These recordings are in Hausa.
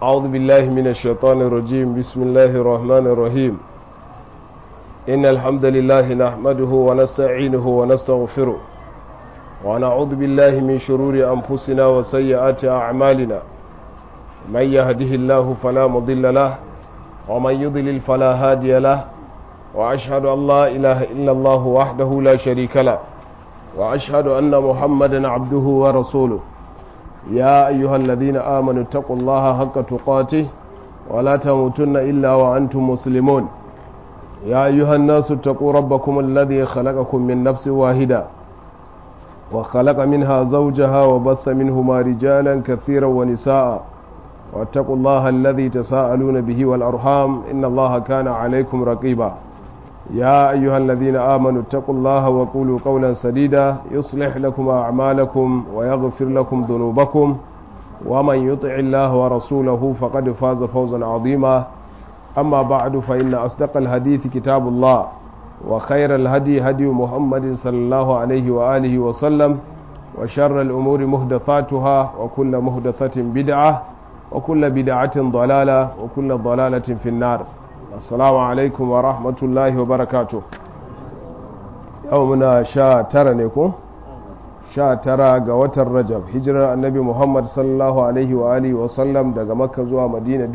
أعوذ بالله من الشيطان الرجيم بسم الله الرحمن الرحيم إن الحمد لله نحمده ونستعينه ونستغفره ونعوذ بالله من شرور أنفسنا وسيئات أعمالنا من يهده الله فلا مضل له ومن يضلل فلا هادي له وأشهد أن لا إله إلا الله وحده لا شريك له وأشهد أن محمدا عبده ورسوله يا أيها الذين آمنوا اتقوا الله حق تقاته ولا تموتن إلا وأنتم مسلمون يا أيها الناس اتقوا ربكم الذي خلقكم من نفس واحدة وخلق منها زوجها وبث منهما رجالا كثيرا ونساء واتقوا الله الذي تساءلون به والأرحام إن الله كان عليكم رقيبا يا أيها الذين آمنوا اتقوا الله وقولوا قولا سديدا يصلح لكم أعمالكم ويغفر لكم ذنوبكم ومن يطع الله ورسوله فقد فاز فوزا عظيما أما بعد فإن أصدق الحديث كتاب الله وخير الهدي هدي محمد صلى الله عليه وآله وسلم وشر الأمور مهدثاتها وكل مهدثة بدعة وكل بدعة ضلالة وكل ضلالة في النار assalamu alaikum wa rahmatullahi wa barakatu yau muna sha tara ne ko sha tara ga watan rajab hijirar annabi muhammad sallallahu alaihi wa alihi wa sallam daga makka zuwa madina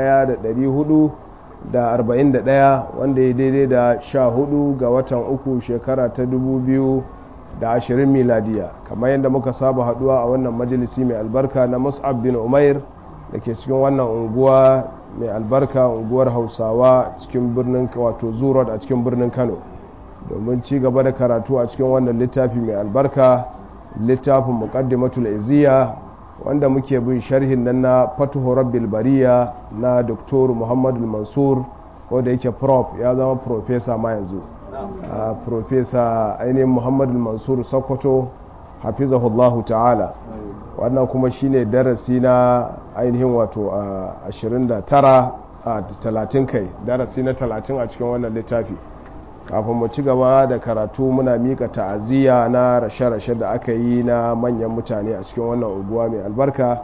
1441 wanda ya daidai da sha hudu ga watan uku shekara ta 2020 miladiya kamar yadda muka saba haduwa a wannan majalisi mai albarka na mus'ab bin umair da ke cikin wannan unguwa mai albarka unguwar hausawa cikin birnin wato zurot a cikin birnin kano domin ci gaba da karatu a cikin wannan littafi mai albarka littafin muqaddimatul iziya wanda muke bin sharhin nan na fatuhu rabbil bariya na doktor muhammadu mansur wanda yake prof ya zama profesa ma yanzu profesa ainihin muhammadu mansur sokoto hafizahullahu ta'ala wannan kuma shine darasi na ainihin wato a 29 a 30 kai darasi na 30 a cikin wannan littafi kafin mu ci gaba da karatu muna mika ta'aziyya na rashe-rashe da aka yi na manyan mutane a cikin wannan unguwa mai albarka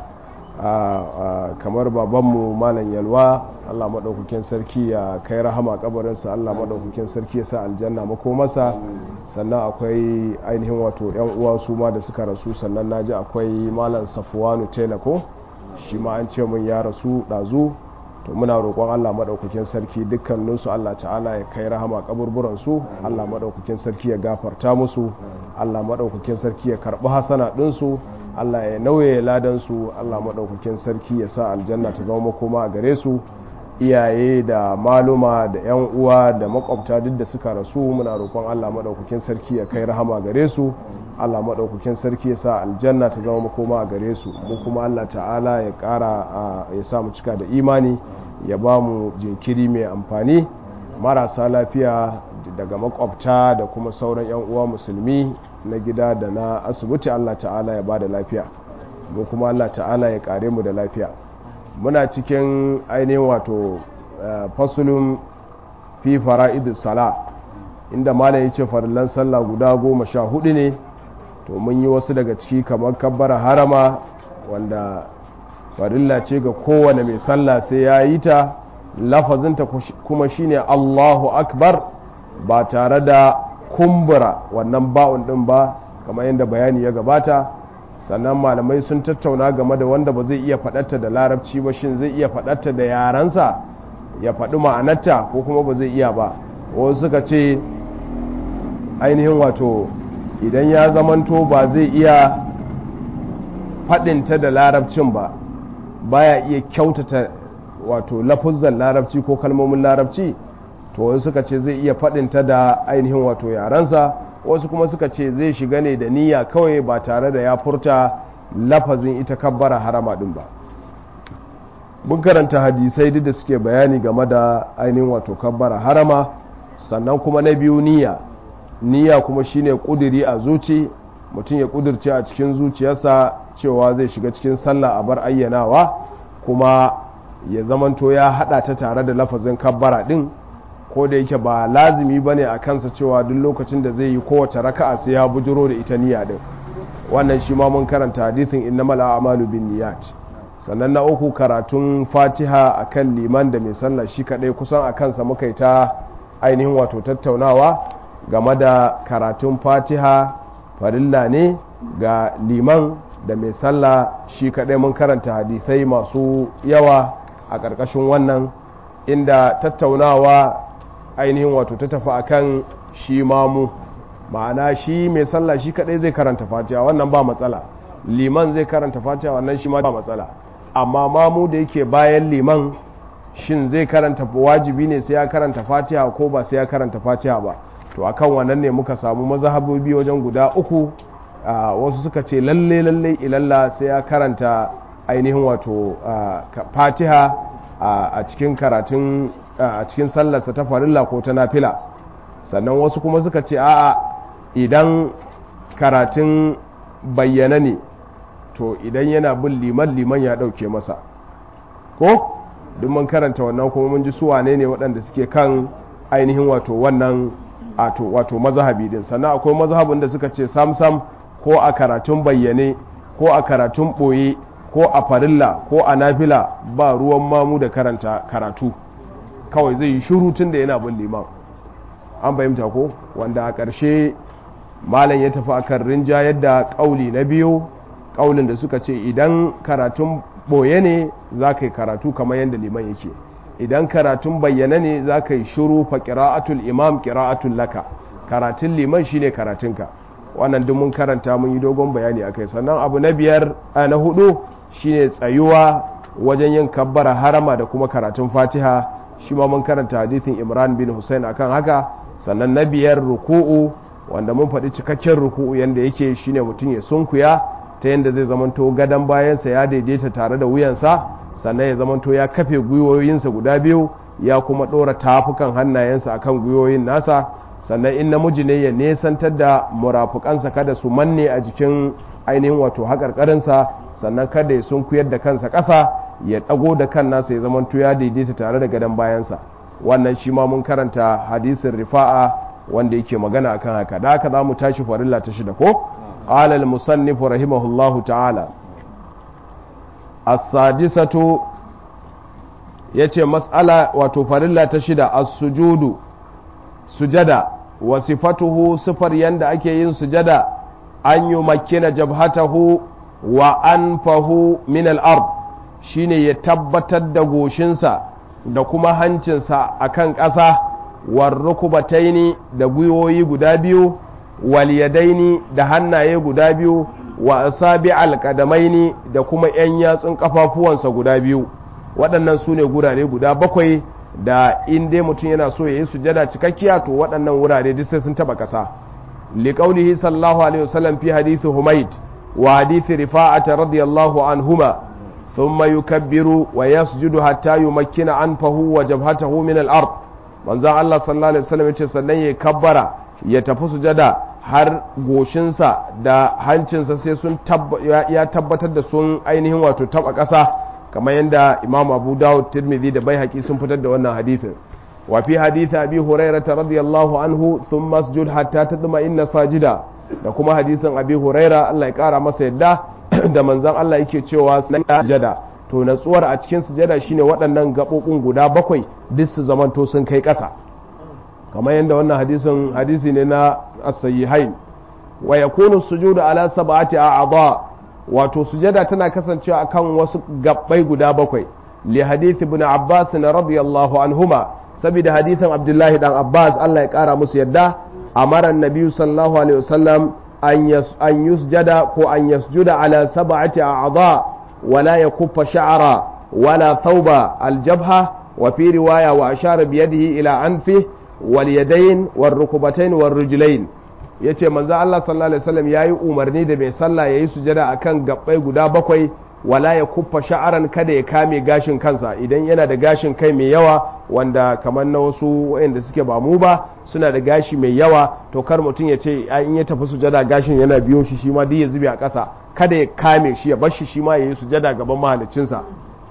kamar babanmu malam yalwa allah maɗaukakin sarki ya kai rahama kabarinsa allah maɗaukakin sarki ya sa aljanna makomasa sannan akwai ainihin wato yan uwa su ma da suka rasu sannan na ji akwai malam safuwanu telako shi ma an ce mun ya rasu ɗazu to muna roƙon allah maɗaukakin sarki dukkaninsu allah ta'ala ya kai rahama kaburburansu allah maɗaukakin sarki ya gafarta musu allah maɗaukakin sarki ya karɓi hasana ɗinsu Allah ya nauye ladansu Allah maɗaukakin sarki ya sa aljanna ta zama makoma a gare su iyaye da maluma da 'yan uwa da makwabta duk da suka rasu muna roƙon Allah maɗaukakin sarki ya kai rahama gare su Allah maɗaukakin sarki ya sa aljanna ta zama makoma a gare su mu kuma Allah ta'ala ya ƙara ya sa mu cika da imani ya ba mu jinkiri mai amfani marasa lafiya daga makwabta da kuma sauran 'yan uwa musulmi na gida da na asibiti Allah ta'ala ya ba da lafiya ga kuma Allah ta'ala ya kare mu da lafiya muna cikin ainihin wato fasulun fi fara'idus sala inda malam yace farillan sallah guda goma sha hudu ne to mun yi wasu daga ciki kamar kabbara harama wanda farilla ce ga kowane mai sallah sai ya yi ta lafazinta kuma shine Allahu akbar ba tare da kumbura wannan ba'un din ba kamar yadda bayani ya gabata sannan malamai sun tattauna game da wanda ba zai iya faɗarta da larabci ba shin zai iya faɗarta da yarensa ya faɗi ma'anarta ko kuma ba zai iya ba wasu suka ce ainihin wato idan ya zamanto ba zai iya faɗinta da larabcin ba baya iya kyautata wato lafuzan larabci ko kalmomin larabci to wasu suka ce zai iya faɗinta da ainihin wato yarensa wasu kuma suka ce zai shiga ne da niyya kawai ba tare da ya furta lafazin ita kabbara harama ɗin ba mun karanta hadisai duk da suke bayani game da ainihin wato kabbara harama sannan kuma na biyu niyya niyya kuma shine kudiri a zuci mutum ya kudirce a cikin zuciyarsa cewa zai shiga cikin sallah a bar ayyanawa kuma ya zamanto ya hada ta tare da lafazin kabbara din ko da yake ba lazimi bane a kansa cewa duk lokacin da zai yi kowace raka'a sai ya bujiro da ita niyya din wannan shi ma mun karanta hadithin innamal a'malu binniyat sannan na uku karatun fatiha a kan liman da mai sallah shi kaɗai kusan a kansa muka yi ta ainihin wato tattaunawa game da karatun fatiha farilla ne ga liman da mai sallah shi kaɗai mun karanta hadisai masu yawa a ƙarƙashin wannan inda tattaunawa ainihin wato ta tafi akan shi mamu ma'ana shi mai sallah shi kaɗai zai karanta fatiha wannan ba matsala liman zai karanta fatiha wannan shi ma ba matsala amma mamu da yake bayan liman shin zai karanta wajibi ne sai ya karanta fatiha ko ba sai ya karanta fatiha ba to akan wannan ne muka samu mazhabobi wajen guda uku wasu suka ce lalle lalle ilalla sai ya karanta ainihin wato fatiha a cikin karatun a cikin sallarsa ta farilla ko ta nafila sannan wasu kuma suka ce a'a idan karatun bayyana ne to idan yana bin liman liman ya dauke masa ko duk mun karanta wannan kuma mun ji su wane ne waɗanda suke kan ainihin wato wannan wato mazhabi din sannan akwai mazhabin da suka ce samsam ko a karatun bayyane ko a karatun ɓoye ko a farilla ko a nafila ba ruwan mamu da karanta karatu kawai zai yi shuru tun da yana bin liman an fahimta ko wanda a ƙarshe malam ya tafi akan rinja yadda ƙauli na biyu ƙaulin da suka ce idan karatun ɓoye ne za ka yi karatu kamar yadda liman yake idan karatun bayyana ne za ka yi shuru fa ƙira'atul imam ƙira'atul laka karatun liman shine karatunka wannan duk mun karanta mun yi dogon bayani akai sannan abu na biyar a na hudu shine tsayuwa wajen yin kabbara harama da kuma karatun fatiha shi ma mun karanta hadithin imran bin hussein akan haka sannan na biyar ruku'u wanda mun faɗi cikakken ruku'u yanda yake shine mutum ya sunkuya ta yanda zai zamanto gadon bayansa ya daidaita tare da wuyansa sannan ya zamanto ya kafe gwiwoyinsa guda biyu ya kuma ɗora tafukan hannayensa akan gwiwoyin nasa sannan in namiji ne ya nesantar da murafukansa kada su manne a jikin ainihin wato haƙarƙarinsa sannan kada ya sunkuyar da kansa ƙasa ya ɗago da kan nasa ya zamanto ya daidaita tare da gadon bayansa wannan shi ma mun karanta hadisin rifa'a wanda yake magana akan haka da haka za mu tashi farilla ta shida ko qala al musannif rahimahullahu ta'ala as-sadisatu yace mas'ala wato farilla ta shida as-sujudu sujada wa sifatuhu sifar yanda ake yin sujada an yi makina jabhatahu wa anfahu min al-ard shine ya tabbatar da goshinsa da kuma hancinsa akan ƙasa war rukubataini da gwiwoyi guda biyu wal yadaini da hannaye guda biyu wa asabi alqadamaini da kuma yan yatsun kafafuwansa guda biyu waɗannan su ne gurare guda bakwai da in dai mutum yana so ya yi sujada cikakkiya to waɗannan wurare duk sai sun taba ƙasa liqaulihi sallallahu alaihi wasallam fi hadisi humayd wa hadisi rifa'ata radiyallahu anhuma thumma yukabbiru wa yasjudu hatta yumakkina anfahu wa jabhatahu min al-ard manzon Allah sallallahu alaihi wasallam yace sannan ya kabbara ya tafi sujada har goshinsa da hancinsa sai sun ya tabbatar da sun ainihin wato taba ƙasa kamar yadda imam abu dawud tirmidhi da bai sun fitar da wannan hadithin wa fi hadithi abi hurairah radiyallahu anhu thumma masjud hatta tatma'inna sajida da kuma hadisin abi huraira Allah ya kara masa yadda da manzon Allah yake cewa sujada to natsuwar a cikin sujada shine waɗannan gaɓoɓin guda bakwai duk su zamanto sun kai ƙasa kamar yadda wannan hadisin hadisi ne na as-sahihain wa yakunu sujudu ala sab'ati a'dha wato sujada tana kasancewa akan wasu gabbai guda bakwai li hadith ibn abbas na radiyallahu anhuma saboda hadithin abdullahi dan abbas Allah ya kara musu yadda amara annabi sallallahu alaihi wasallam an yusjada ko an yasjuda ala sab'ati a'dha wala yakuffa sha'ra wala thawba aljabha wa fi riwaya wa ashara bi yadihi ila anfi wal yadayn war rukbatayn war rijlayn ya ce manzo Allah sallallahu alaihi wasallam ya yi umarni da mai sallah ya yi sujada a kan gabbai guda bakwai wala ya kuffa sha'aran kada ya kame gashin kansa idan yana da gashin kai mai yawa wanda kamar na wasu wayanda suke ba mu ba suna da gashi mai yawa to kar mutum ya ce in ya tafi sujada gashin yana biyo shi shi ma duk ya zube a ƙasa kada ya kame shi ya bar shi shi ma ya yi sujada gaban mahaliccinsa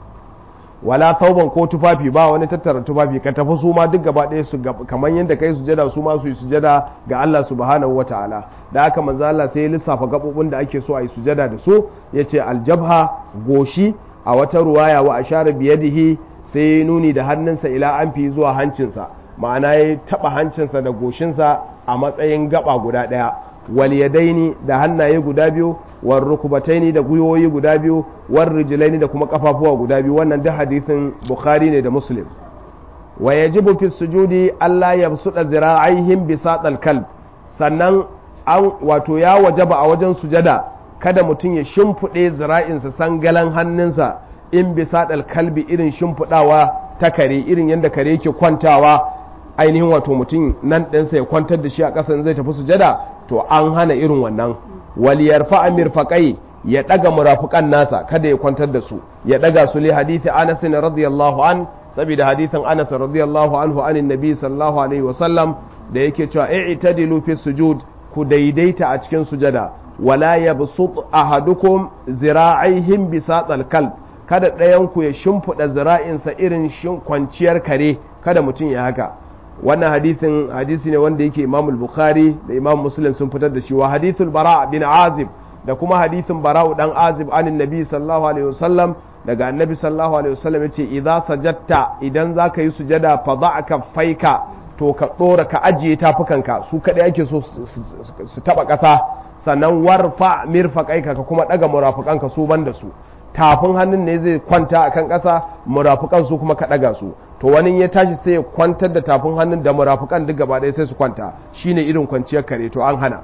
wala tauban ko tufafi ba wani tattara tufafi ka tafi su ma duk gaba ɗaya su kamar yadda kai sujada su ma su yi sujada ga Allah subhanahu wa ta'ala da aka manzo Allah sai ya lissafa gabobin da ake so a yi sujada da su yace aljabha goshi a wata ruwaya wa ashara biyadihi sai ya nuni da hannunsa ila anfi zuwa hancinsa ma'ana ya taba hancinsa da goshinsa a matsayin gaba guda daya wal yadaini da hannaye guda biyu war rukubataini da gwiwoyi guda biyu war rijlaini da kuma kafafuwa guda biyu wannan duk hadisin bukhari ne da muslim wa yajibu fi sujudi Allah ya suda zira'aihim bisatal kalb sannan an wato ya wajaba a wajen sujada kada mutum ya shimfiɗe zira'insa sangalan hannunsa in bisatal kalbi irin shimfiɗawa ta kare irin yadda kare yake kwantawa ainihin wato mutum nan ɗinsa ya kwantar da shi a ƙasan zai tafi sujada to an hana irin wannan waliyar fa'amir faƙai ya ɗaga murafukan nasa kada ya kwantar da su ya ɗaga su li hadithi anas radiyallahu an saboda hadithin anas radiyallahu anhu anin nabi sallallahu alaihi wasallam da yake cewa i'tadilu fi sujud ku daidaita a cikin sujada wala yabsut ahadukum zira'aihim bisatal kalb kada ɗayan ku ya shimfiɗa zira'insa irin shin kwanciyar kare kada mutum ya haka wannan hadithin hadisi ne wanda yake imam bukhari da imam muslim sun fitar da shi wa hadithul bara bin azib da kuma hadithin bara'u dan azib anin nabi sallallahu alaihi wasallam daga annabi sallallahu alaihi wasallam yace idza sajadta idan zaka yi sujada fa da'aka faika to ka dora ka ajiye tafukanka su kadai ake so su taba kasa sannan warfa mirfaqaika ka kuma daga murafukanka su banda su tafin hannun ne zai kwanta akan kasa murafukan su kuma ka daga su to wani ya tashi sai ya kwantar da tafin hannun da murafukan duk gaba ɗaya sai su kwanta shine irin kwanciyar kare to an hana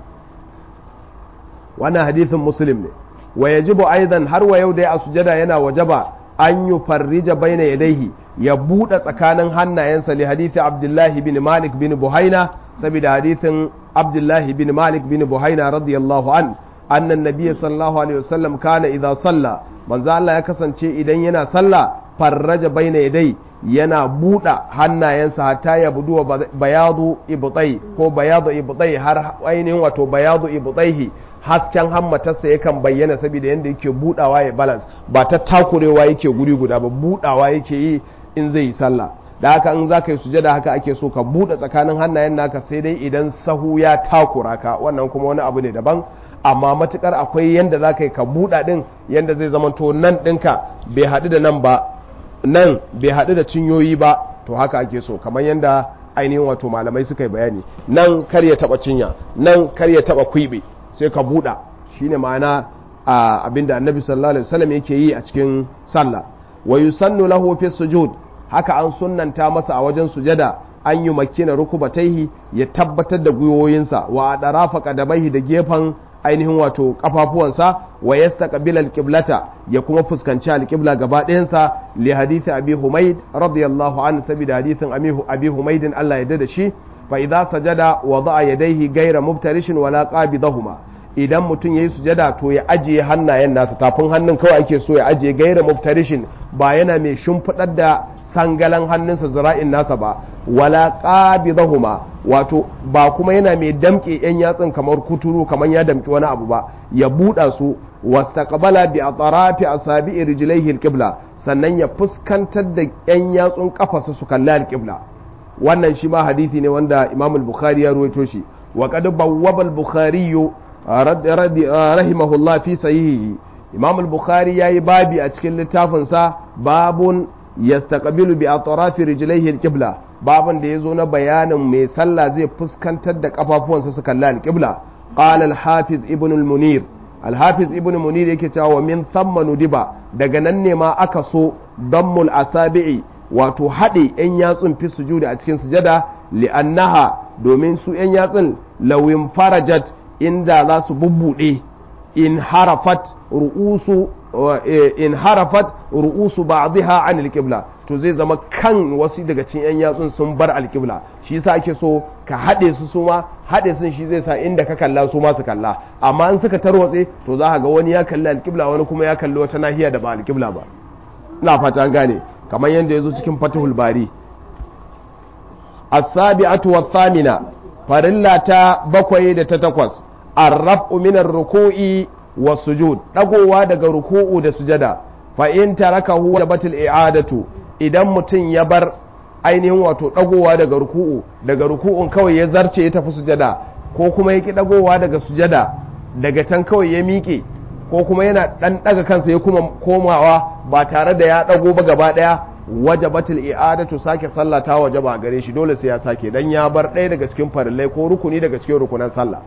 wannan hadithin muslim ne wa yajibu aidan har wa yau dai a sujada yana wajaba an yi farrija baina yadaihi ya buɗe tsakanin hannayensa li hadithi abdullahi bin malik bin buhaina saboda hadithin abdullahi bin malik bin buhaina radiyallahu an annan nabiyyi sallallahu alaihi wasallam kana idza salla manzo Allah ya kasance idan yana sallah farraja baina yadai yana buɗe hannayensa hatta ya budu bayadu ibtai ko bayadu ibtai har ainihin wato bayadu ibtaihi hasken hammatarsa yakan bayyana saboda yadda yake budawa ya balance ba ta takurewa yake guri guda ba budawa yake yi in zai yi sallah da haka in za ka yi sujada haka ake so ka buɗe tsakanin hannayen naka sai dai idan sahu ya takura ka wannan kuma wani abu ne daban amma matukar akwai yanda za ka yi ka buɗa ɗin yanda zai zama to nan ɗinka bai haɗu da nan ba nan bai haɗu da cinyoyi ba to haka ake so kamar yanda ainihin wato malamai suka yi bayani nan kar ya taɓa cinya nan kar ya taɓa kwiɓe sai ka buɗa shine ma'ana abinda annabi sallallahu alaihi wasallam yake yi a cikin sallah wa yusannu lahu fi sujud haka an sunnanta masa a wajen sujada an yi makina rukubataihi ya tabbatar da gwiwoyinsa wa adarafa kadabaihi da gefen ainihin wato kafafuwansa wa yastaqbil alqiblata ya kuma fuskanci alqibla gaba ɗayansa li hadisi abi humaid radiyallahu anhu saboda hadisin abi humaidin Allah ya da shi fa idza sajada wada'a yadayhi ghayra mubtarishin wala qabidahuma idan mutum yayi sujada to ya ajiye hannayen nasa tafin hannun kawai ake so ya ajiye ghayra mubtarishin ba yana mai shimfidar da sangalan hannunsa zira'in nasa ba wala qabidahuma wato ba kuma yana mai damke yan yatsun kamar kuturu kamar ya damki wani abu ba ya buɗa su wastaqbala bi atrafi asabi'i rijlaihi alqibla sannan ya fuskantar da yan yatsun kafarsa su kalli alqibla wannan shi ma hadisi ne wanda Imam al-Bukhari ya ruwaito shi wa qad bawwaba al-Bukhari rahimahullah fi sahihi Imam al-Bukhari yayi babi a cikin littafin sa babun yastaqbilu bi atrafi rijlaihi al-qibla babun da yazo na bayanin mai sallah zai fuskantar da kafafuwansa su kalli al-qibla qala al-hafiz ibn al-munir al-hafiz ibn munir yake cewa min thamma nudiba daga nan ne ma aka so dammul asabi'i wato haɗe 'yan yatsun fi sujudi a cikin sujada li'annaha domin su 'yan yatsun lawin farajat inda za su bubbuɗe in harafat ru'usu in harafat ru'usu ba'dha an alqibla to zai zama kan wasu daga cikin 'yan yatsun sun bar alqibla shi yasa ake so ka haɗe su su ma haɗe sun shi zai sa inda ka kalla su ma su kalla amma in suka tarwatse to za ka ga wani ya kalli alqibla wani kuma ya kalli wata nahiya da ba alqibla ba ina fata an gane kamar yadda ya zo cikin fatihul bari as-sabi'atu wath-thamina farilla ta bakwai da ta takwas ar-raf'u min ar-ruku'i was-sujud dagowa daga ruku'u da sujada fa in tarakahu wajabatil i'adatu idan mutum ya bar ainihin wato dagowa daga ruku'u daga ruku'un kawai ya zarce ya tafi sujada ko kuma ya ki dagowa daga sujada daga can kawai ya miƙe ko kuma yana dan daga kansa ya kuma komawa ba tare da ya dago ba gaba daya wajabatul i'adatu sake sallah ta wajaba gare shi dole sai ya sake dan ya bar ɗaya daga cikin farillai ko rukuni daga cikin rukunan sallah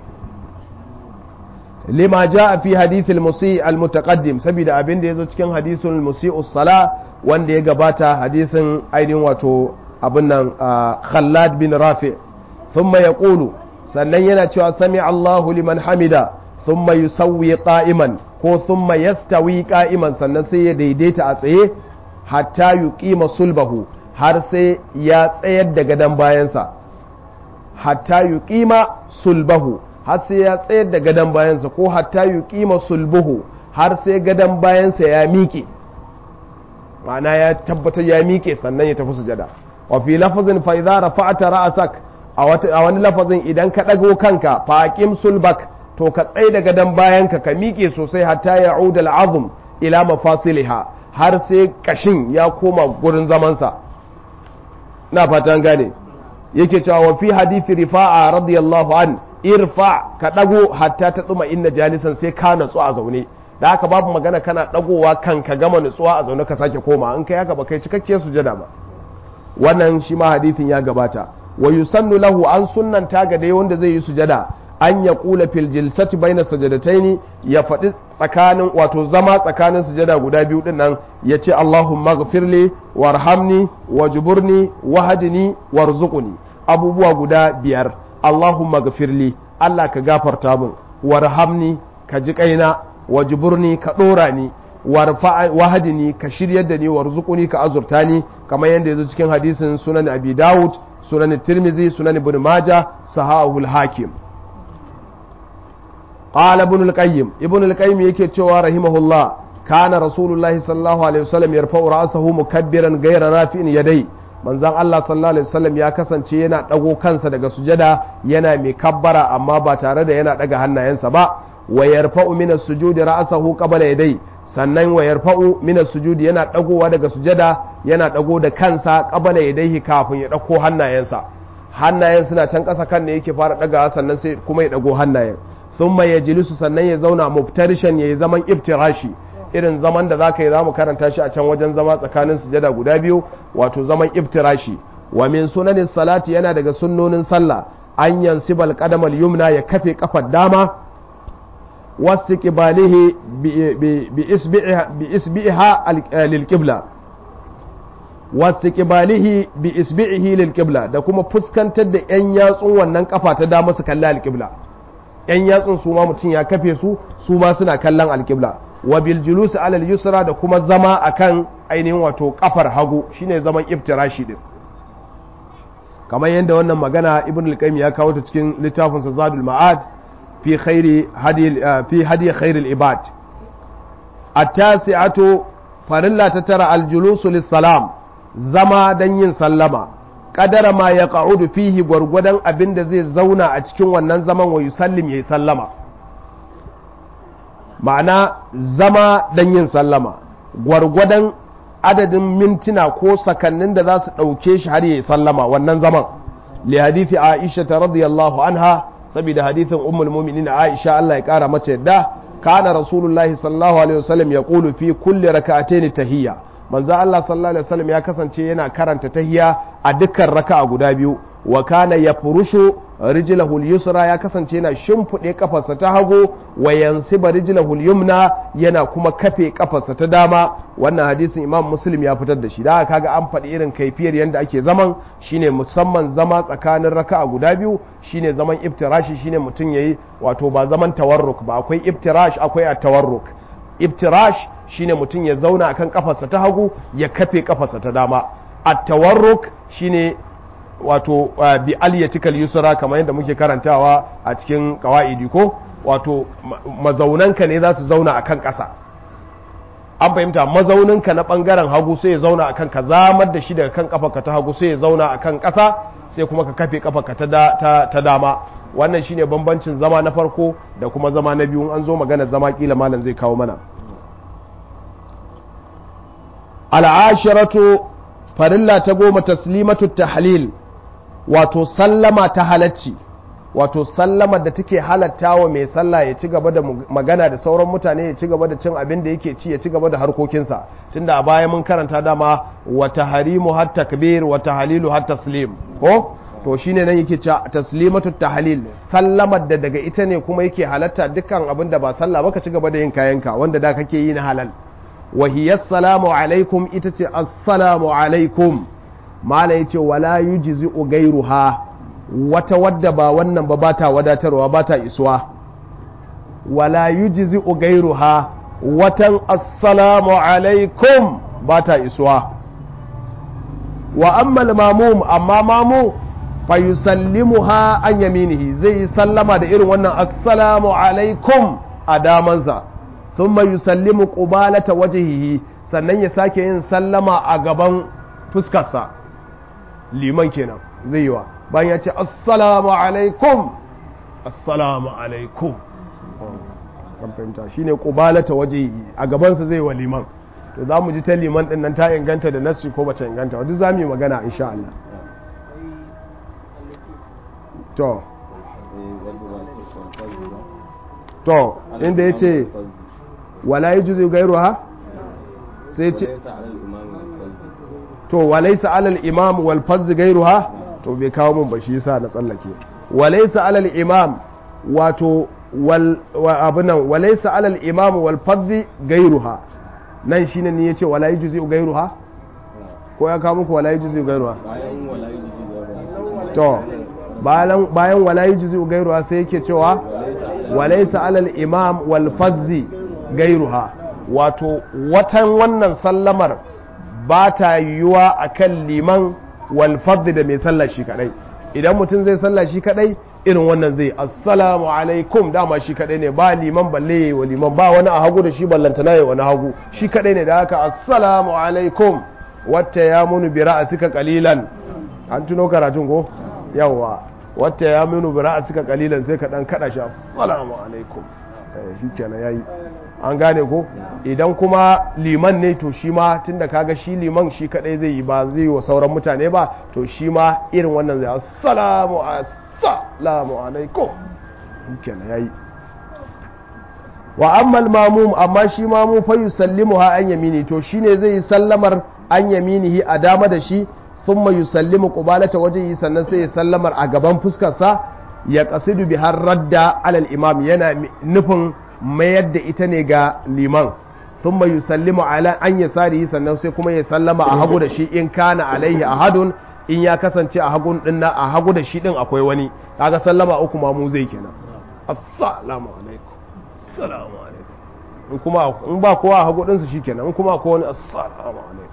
lima jaa fi hadithil musi al mutaqaddim saboda abin da yazo cikin hadisul musi'u sala wanda ya gabata hadisin ainihin wato abin nan Khallad bin Rafi thumma yaqulu sannan yana cewa sami Allahu liman hamida thumma yusawwi qa'iman ko thumma yastawi qa'iman sannan sai ya daidaita a tsaye hatta yuqima sulbahu har sai ya tsayar da gadan bayansa hatta yuqima sulbahu har sai ya tsayar da gadan bayansa ko hatta yuqima sulbuhu har sai gadan bayansa ya miƙe ma'ana ya tabbatar ya miƙe sannan ya tafi sujada wa fi lafazin fa idza rafa'ta ra'sak a wani lafazin idan ka dago kanka fa aqim sulbak to ka tsai da gadan bayanka ka miƙe sosai hatta ya'ud al'azm ila mafasiliha har sai kashin ya koma gurin zamansa na fatan gane yake cewa wa fi hadithi rifa'a radiyallahu an irfa ka dago hatta ta tsuma inna jalisan sai ka natsu a zaune da haka babu magana kana dagowa kan ka gama nutsuwa a zaune ka sake koma in kai haka ba kai cikakke sujada ba wannan shi ma hadithin ya gabata wa yusannu lahu an sunnanta ga dai wanda zai yi sujada an ya kula fil jilsati baina sajadataini ya faɗi tsakanin wato zama tsakanin sujada guda biyu din nan ya ce Allahumma ghfirli warhamni wajburni wahdini warzuqni abubuwa guda biyar Allahumma ghfirli Allah ka gafarta min warhamni ka ji kaina wajburni ka dora ni wahadini ka shiryar da ni warzuquni ka azurta ni kamar yadda yazo cikin hadisin sunan abi daud sunan tirmizi sunan ibn maja sahahul hakim qala ibn al-qayyim ibn al-qayyim yake cewa rahimahullah kana rasulullahi sallallahu alaihi wasallam yarfa'u ra'sahu mukabbiran ghayra rafi'in yadai manzon Allah sallallahu alaihi wasallam ya kasance yana dago kansa daga sujada yana mai kabbara amma ba tare da yana daga hannayensa ba wa yarfa'u min as-sujudi ra'sahu qabla yadai sannan wa yarfa'u min as-sujudi yana dagowa daga sujada yana dago da kansa qabla yadayhi kafin ya dauko hannayensa hannayen suna can kasa kan ne yake fara daga sannan sai kuma ya dago hannayen thumma yajlisu sannan ya zauna muftarishan yayi zaman iftirashi irin zaman da zaka yi zamu karanta shi a can wajen zama tsakanin sujada guda biyu wato zaman iftirashi wa min sunanis salati yana daga sunnonin sallah an yansibal qadamal yumna ya kafe kafar dama واستقباله بإسبعها للقبلة واستقباله بإسبعه للقبلة da kuma fuskantar da ‘yan yatsun wannan kafa ta dama su kalli alƙibla ‘yan yatsun su ma mutum ya kafe su su ma suna kallon alƙibla wa bil julus alal yusra da kuma zama akan ainihin wato kafar hagu shine zaman iftirashi din kamar yadda wannan magana ibn al-qayyim ya kawo ta cikin littafinsa zadul ma'ad في خير هدي في هدي خير العباد التاسعة فرلا تترى الجلوس للسلام زما دنين سلما قدر ما يقعد فيه غرغدان abin da zai zauna a cikin wannan zaman wa yusallim yayi sallama ma'ana zama dan yin sallama gwargwadon adadin mintuna ko sakannin da za su ɗauke shi har yayi sallama wannan zaman li hadithi aisha radiyallahu anha saboda hadithin ummul mu'minin Aisha Allah ya kara mata yadda kana rasulullahi sallallahu alaihi wasallam ya qulu fi kulli rak'atayn tahiyya manzo Allah sallallahu alaihi wasallam ya kasance yana karanta tahiyya a dukkan raka'a guda biyu wa kana yafrushu rijlahu al-yusra ya kasance yana shimfude kafarsa ta hagu wa yansiba rijlahu al-yumna yana kuma kafe kafarsa ta dama wannan hadisin Imam Muslim ya fitar da shi da kaga an faɗi irin kaifiyar yanda ake zaman shine musamman zama tsakanin raka'a guda biyu shine zaman iftirashi shine mutum yayi wato ba zaman tawarruk ba akwai iftirash akwai at-tawarruk iftirash shine mutum ya zauna akan kafarsa ta hagu ya kafe kafarsa ta dama at-tawarruk shine wato bi aliyatikal yusra kamar yadda muke karantawa a cikin kawaidi ko wato mazaunanka ne za su zauna a kan ƙasa an fahimta mazauninka na ɓangaren hagu sai ya zauna a kan ka zamar da shi daga kan ƙafarka ta hagu sai ya zauna a kan ƙasa sai kuma ka kafe ƙafarka ta dama wannan shine bambancin zama na farko da kuma zama na biyu an zo magana zama kila malam zai kawo mana al'ashiratu farilla ta goma taslimatu tahlil wato sallama ta halacci wato sallamar da take halatta wa mai sallah ya ci gaba da magana da sauran mutane ya ci gaba da cin abin da yake ci ya ci gaba da harkokinsa tunda a baya mun karanta dama wa tahrimu hat takbir wa tahlilu hat taslim ko to shine nan yake cewa taslimatu tahlil sallamar da daga ita ne kuma yake halatta dukkan abin da ba sallah ba ka ci gaba da yin kayanka wanda da kake yi na halal wa hiya assalamu alaikum ita ce assalamu alaikum mala yace wala yujzi gairuha wata wadda ba wannan ba ba ta wadatarwa ba ta isuwa wala yujzi gairuha watan assalamu alaikum ba ta isuwa wa amma mamum amma mamu fa yusallimuha an yaminihi zai yi sallama da irin wannan assalamu alaikum a damansa thumma yusallimu qubalata wajhihi sannan ya sake yin sallama a gaban fuskarsa liman kenan zai yi wa bayan ya ce assalamu alaikum assalamu alaikum kan fahimta shine qubalata wajhihi a gabansa zai wa liman to za mu ji ta liman din nan ta inganta da nassi ko bata inganta duk za mu yi magana insha Allah to to inda ya ce wala yi juzi gairu ha sai ce to walaisa alal imam wal fazzi gairu ha to bai kawo mun ba shi yasa na tsallake walaisa alal imam wato wal abunan walaisa alal imam wal fazzi gairu ha nan shine ne yace wala yi juzi gairu ha ko ya kawo muku wala yi juzi gairu ha to bayan wala yi juzi gairuwa sai yake cewa walaisa alal imam wal fazzi gairuha wato watan wannan sallamar ba ta yiwuwa a kan liman wal fazzi da mai sallah shi kadai idan mutum zai sallah shi kadai irin wannan zai assalamu alaikum dama shi kadai ne ba liman balle yayi wa liman ba wani a hagu da shi ballantana yayi wani hagu shi kadai ne da haka assalamu alaikum wata ya munu bi ra'asika qalilan an tuno karatun ko yawa wata ya minu bira a suka kalilan sai ka dan kada shi assalamu alaikum shi kenan yayi an gane ko idan kuma liman ne to shi ma tunda kaga shi liman shi kadai zai yi ba zai yi wa sauran mutane ba to shi ma irin wannan zai assalamu assalamu alaikum shi kenan yayi wa ammal mamum amma shi mamu fa yusallimuha an yamini to shine zai yi sallamar an yaminihi a dama da shi thumma yusallimu qubalata wajhihi sannan sai ya sallamar a gaban fuskarsa ya qasidu bi har radda alal imam yana nufin mayar da ita ne ga liman thumma yusallimu ala an yasarihi sannan sai kuma ya sallama a hagu da shi in kana alaihi ahadun in ya kasance a hagun din a hagu da shi din akwai wani kaga sallama uku ma mu zai kenan assalamu alaikum assalamu alaikum in kuma in ba kowa a hagu din su shikenan in kuma akwai wani assalamu alaikum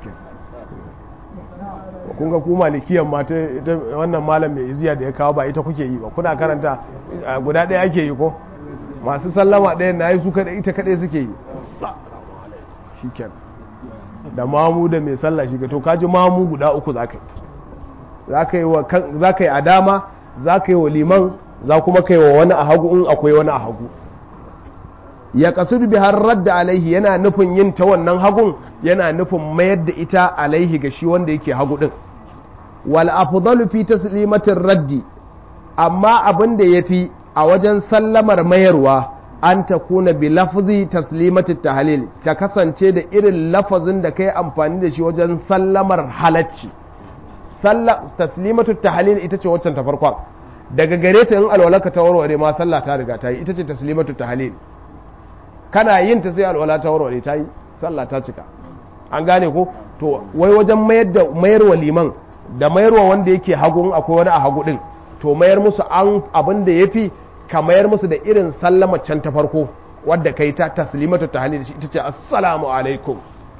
kun ga ku malikiyan ma ta wannan malam mai iziya da ya kawo ba ita kuke yi ba kuna karanta guda ɗaya ake yi ko masu sallama ɗaya na yi su kaɗai ita kaɗai suke yi shi da mamu da mai sallah shi to kaji mamu guda uku za ka yi za ka yi a dama za ka yi wa liman za kuma ka yi wa wani a hagu in akwai wani a hagu ya kasudu bi har radda alaihi yana nufin yin ta wannan hagun yana nufin mayar da ita alaihi ga shi wanda yake hagu din wal afdalu fi taslimatir raddi amma abin da yafi a wajen sallamar mayarwa an ta kuna bi lafzi taslimatit tahlil ta kasance da irin lafazin da kai amfani da shi wajen sallamar halacci taslimatut tahlil ita ce waccan ta farkon daga gare ta in alwalaka ta warware ma sallah ta riga ta yi ita ce taslimatut tahlil kana yin ta sai alwala ta warware ta yi sallah ta cika an gane ko to wai wajen mayar da mayarwa liman da mayarwa wanda yake hagu akwai wani a hagu din to mayar musu an abin da yafi ka mayar musu da irin sallama can ta farko wadda kai ta taslimatu tahlil ita ce assalamu alaikum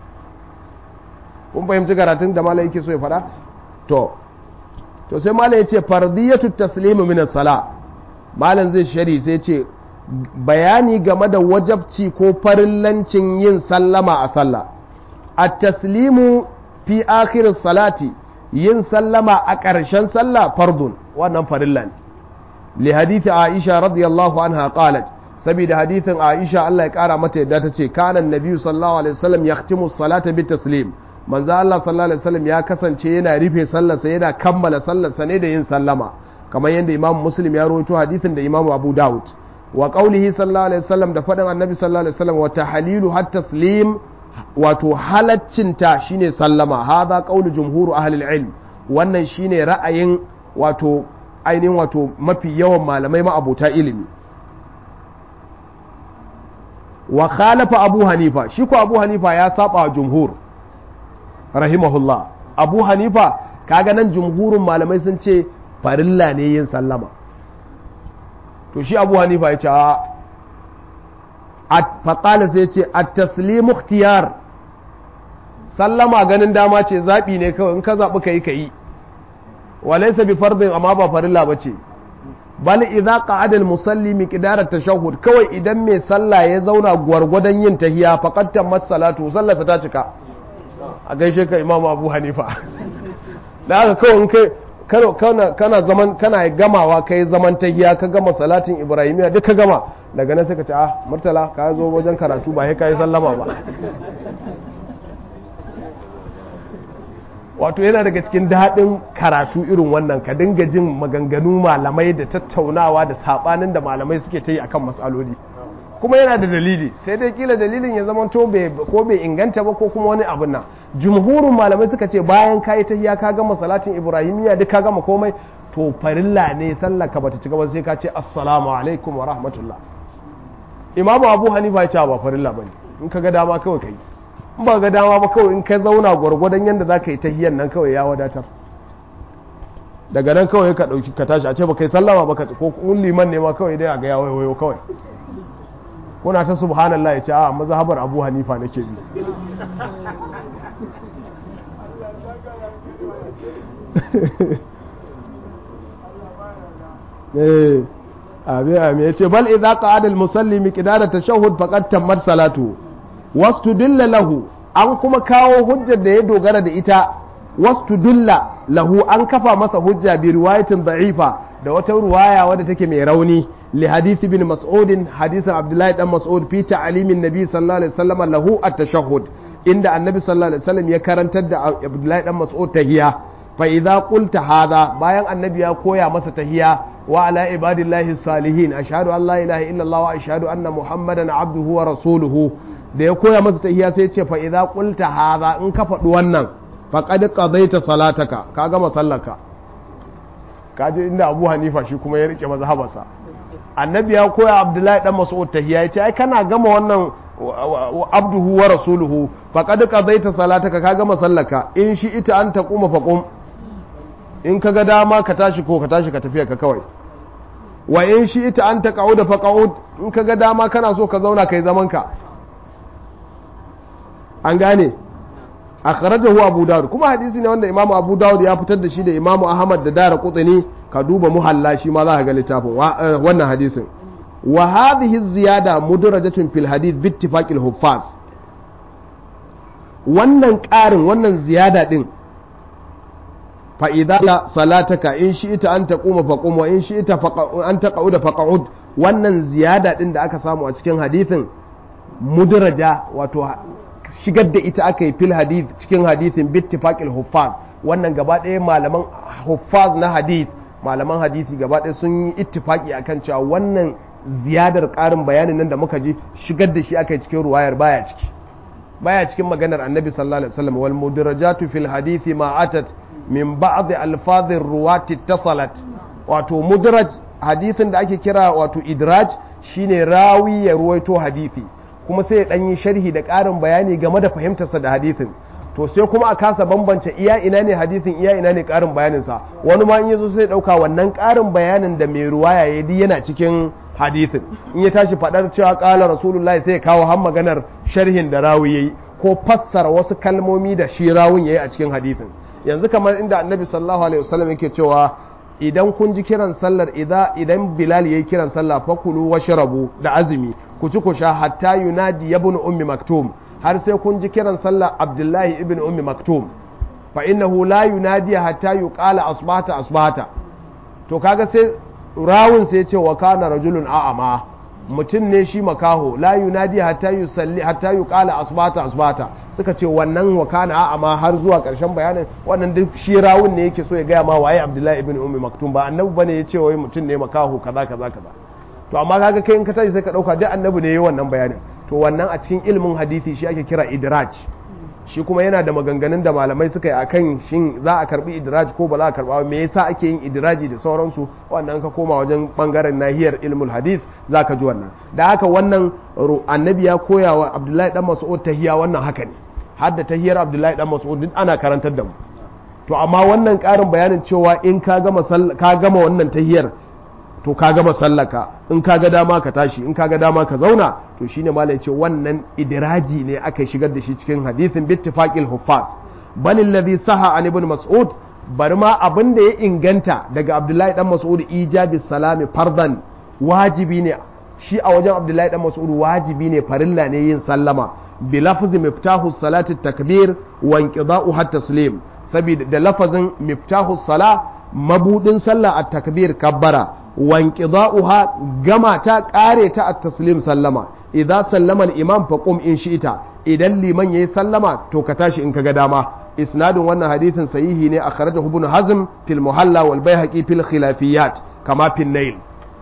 kun fahimci karatun da malai yake so ya fada to to sai malai ya ce fardiyatu taslimu min as-sala malam zai shari sai ce bayani game da wajabci ko farillancin yin sallama a sallah a taslimu fi akhirin salati yin sallama a ƙarshen sallah fardun wannan farilla ne li hadithi aisha radiyallahu anha qalat saboda hadithin aisha Allah ya kara mata yadda ta ce kana annabi sallallahu alaihi wasallam yahtimu salata bi taslim manzo Allah sallallahu alaihi wasallam ya kasance yana rufe sallarsa yana kammala sallarsa ne da yin sallama kamar yadda imam muslim ya rawaito hadisin da imam abu daud wa qaulihi sallallahu alaihi wasallam da faɗin annabi sallallahu alaihi wasallam wa tahlilu hat taslim wato halaccinta shine sallama hadha qaulu jumhur ahli ilm wannan shine ra'ayin wato ainihin wato mafi yawan malamai ma'abuta ilimi wa khalafa abu hanifa shi ko abu hanifa ya saba wa jumhur rahimahullah abu hanifa kaga nan jumhurin malamai sun ce farilla ne yin sallama to shi abu hanifa ya ce a faƙala sai ce a taslimu ikhtiyar sallama ganin dama ce zaɓi ne kawai in ka zaɓi ka yi ka yi walaisa bi fardin amma ba farilla ba ce bal idza qa'ada al musalli miqdar tashahhud kawai idan mai sallah ya zauna gwargwadon yin tahiya faqad tammat salatu sallarsa ta cika a gaishe ka imamu abu hanifa da haka kawai in kai kana kana zaman kana gamawa kai zaman tahiya ka gama salatin ibrahimiya duk ka gama daga nan sai ka ce ah murtala ka zo wajen karatu ba sai ka yi sallama ba wato yana daga cikin daɗin karatu irin wannan ka dinga jin maganganu malamai da tattaunawa da saɓanin da malamai suke ta yi a kan matsaloli kuma yana da dalili sai dai kila dalilin ya zama to ko bai inganta ba ko kuma wani abin nan jumhurin malamai suka ce bayan ka yi tahiya ka gama salatin ibrahimiyya duk ka gama komai to farilla ne sallar ka bata cika ba sai ka ce assalamu alaikum wa rahmatullah imamu abu hanifa ya ce ba farilla bane in ka ga dama kawai kai in ba ga dama ba kawai in ka zauna gwargwadon yadda za ka yi tahiyyar nan kawai ya wadatar daga nan kawai ka ɗauki ka tashi a ce ba kai sallama ba ka ko kun liman ne ma kawai dai a ga ya wayo kawai kuna ta subhanallah ya ce a mazhabar abu hanifa nake bi eh abi abi ya ce bal idza qa'ada al musalli miqdara tashahhud faqad tammat salatu wastudilla lahu an kuma kawo hujjar da ya dogara da ita wastudilla lahu an kafa masa hujja bi riwayatin da'ifa da wata ruwaya wadda take mai rauni li hadisi bin mas'ud hadisin abdullahi dan mas'ud fi ta'limin nabi sallallahu alaihi wasallam lahu at-tashahhud inda annabi sallallahu alaihi wasallam ya karantar da abdullahi dan mas'ud tahiya fa idza qulta hadha bayan annabi ya koya masa tahiya wa ala ibadillahi salihin ashhadu an la ilaha illallah wa ashhadu anna muhammadan abduhu wa rasuluhu da ya koya masa tahiya sai ce fa idza qulta hadha in ka faɗi wannan faqad qadaita salataka ka gama sallarka kaje inda Abu Hanifa shi kuma ya rike mazhabarsa annabi ya koya Abdullahi dan Mas'ud tahiya ya ce ai kana gama wannan abduhu wa rasuluhu faqad qadaita salataka ka gama sallarka in shi ita an taquma faqum in ka ga dama ka tashi ko ka tashi ka tafiya ka kawai wa in shi ita an taqauda faqaud in ka ga dama kana so ka zauna kai zaman ka an gane akhrajahu abu dawud kuma hadisi ne wanda imamu abu dawud ya fitar da shi da imamu ahmad da dara qutni ka duba muhalla shi ma za ka ga littafin wannan hadisin wa hadhihi ziyada mudrajatun fil hadith bi ittifaqil huffaz wannan ƙarin wannan ziyada din fa idza salataka in shi ita an taquma faqum wa in shi ita an taqauda faqud wannan ziyada din da aka samu a cikin hadithin mudraja wato shigar da ita aka yi fil hadith cikin hadithin bittifaqil huffaz wannan gaba ɗaya malaman huffaz na hadith malaman hadithi gaba ɗaya sun yi ittifaki akan cewa wannan ziyadar ƙarin bayanin nan da muka ji shigar da shi aka yi cikin ruwayar baya ciki baya cikin maganar annabi sallallahu alaihi wasallam wal mudrajatu fil hadithi ma atat min ba'd alfazir ruwati tasalat wato mudraj hadithin da ake kira wato idraj shine rawi ya ruwaito hadithi kuma sai ya ɗan yi sharhi da ƙarin bayani game da fahimtarsa da hadithin to sai kuma a kasa bambance iya ina ne hadithin iya ina ne ƙarin bayaninsa wani ma in ya zo sai ɗauka wannan ƙarin bayanin da mai ruwaya ya di yana cikin hadithin in ya tashi faɗar cewa ƙala rasulullahi sai ya kawo har maganar sharhin da rawi ya yi ko fassara wasu kalmomi da shi rawun ya yi a cikin hadithin yanzu kamar inda annabi sallallahu alaihi wasallam yake cewa idan kun ji kiran sallar idan bilal ya yi kiran sallah fakulu washrabu da azumi ku ci ku sha hatta yunadi ibn ummi maktum har sai kun ji kiran sallah abdullahi ibn ummi maktum fa innahu la yunadi hatta yuqala asbata asbata to kaga sai rawun sai ce wa kana rajulun a'ama mutum ne shi makaho la yunadi hatta yusalli hatta yuqala asbata asbata suka ce wannan wakana a amma har zuwa karshen bayanin wannan duk shi rawun ne yake so ya gaya ma waye abdullahi ibn ummi maktum ba annabi bane ya ce wai mutum ne makahu kaza kaza kaza to amma kaga kai in ka tashi sai ka dauka duk annabi ne yayi wannan bayanin to wannan a cikin ilimin hadisi shi ake kira idraj shi kuma yana da maganganun da malamai suka yi akan shin za a karbi idraj ko ba za a karba me yasa ake yin idraji da sauransu wannan ka koma wajen bangaren nahiyar ilmul hadith zaka ji wannan da haka wannan annabi ya koya wa abdullahi dan mas'ud tahiya wannan haka ne har da tahiyar abdullahi dan mas'ud duk ana karantar da mu to amma wannan karin bayanin cewa in ka gama ka gama wannan tahiyar to ka gama sallaka in ka ga dama ka tashi in ka ga dama ka zauna to shine malai ce wannan idiraji ne aka shigar da shi cikin hadithin bittifaqil huffaz bal alladhi saha an ibn mas'ud bari ma abin da ya inganta daga abdullahi dan mas'ud ijabi salami fardan wajibi ne shi a wajen abdullahi dan mas'ud wajibi ne farilla ne yin sallama bi lafzi miftahu salati takbir wa inqida'u hatta taslim saboda da lafazin miftahu sala mabudin sallah at takbir kabbara wanqida'uha gama ta kare ta at-taslim sallama idza sallama al-imam fa qum in shi'ta idan liman yayi sallama to ka tashi in kaga dama isnadin wannan hadithin sahihi ne akhrajahu ibn hazm fil muhalla wal baihaqi fil khilafiyat kama fil nail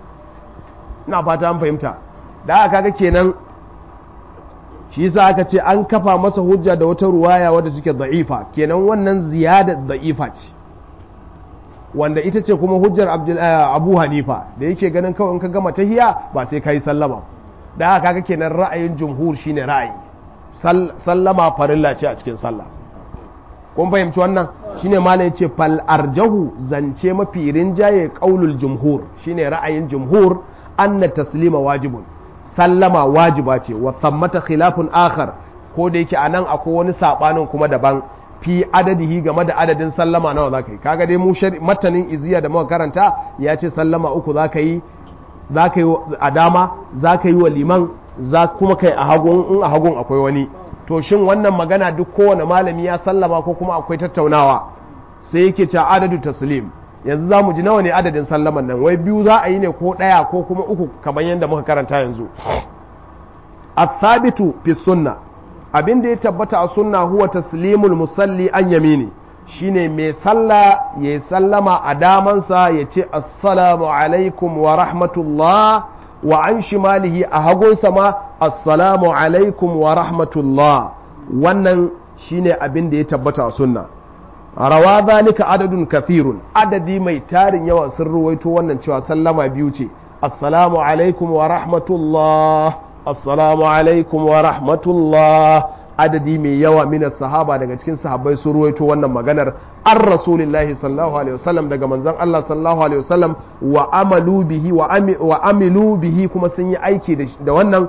ina fata an fahimta da aka kaga kenan shi yasa aka ce an kafa masa hujja da wata ruwaya wadda take da'ifa kenan wannan ziyada da'ifa ce wanda ita ce kuma hujjar abu hanifa da yake ganin kawai in ka gama tahiya ba sai ka yi sallama da haka kaga kenan ra'ayin jumhur shine ra'ayi sallama farilla ce a cikin sallah kun fahimci wannan shine malam yace fal arjahu zance mafi rinjaye qaulul jumhur shine ra'ayin jumhur anna taslima wajibun sallama wajiba ce wa thammata khilafun akhar ko da yake anan akwai wani sabanin kuma daban fi adadihi game da adadin sallama nawa za ka yi kaga dai mu matanin iziya da muka karanta ya ce sallama uku za ka yi za ka yi a dama za ka yi wa liman za kuma kai a hagun in a hagun akwai wani to shin wannan magana duk kowane malami ya sallama ko kuma akwai tattaunawa sai yake ce adadu taslim yanzu za mu ji nawa ne adadin sallaman nan wai biyu za a yi ne ko ɗaya ko kuma uku kamar yadda muka karanta yanzu athabitu fi sunna abin da ya tabbata a sunna huwa taslimul musalli an yamini shine mai sallah ya sallama a damansa ya ce assalamu alaikum wa rahmatullah wa an shimalihi a hagunsa ma assalamu alaikum wa rahmatullah wannan shine abin da ya tabbata a sunna rawa zalika adadun kathirun adadi mai tarin yawa sun ruwaito wannan cewa sallama biyu ce assalamu alaikum wa rahmatullah assalamu alaikum wa rahmatullah adadi mai yawa mina sahaba daga cikin sahabbai sun ruwaito wannan maganar an rasulillahi sallallahu alaihi wasallam daga manzon Allah sallallahu alaihi wasallam wa amalu bihi wa amilu bihi kuma sun yi aiki da wannan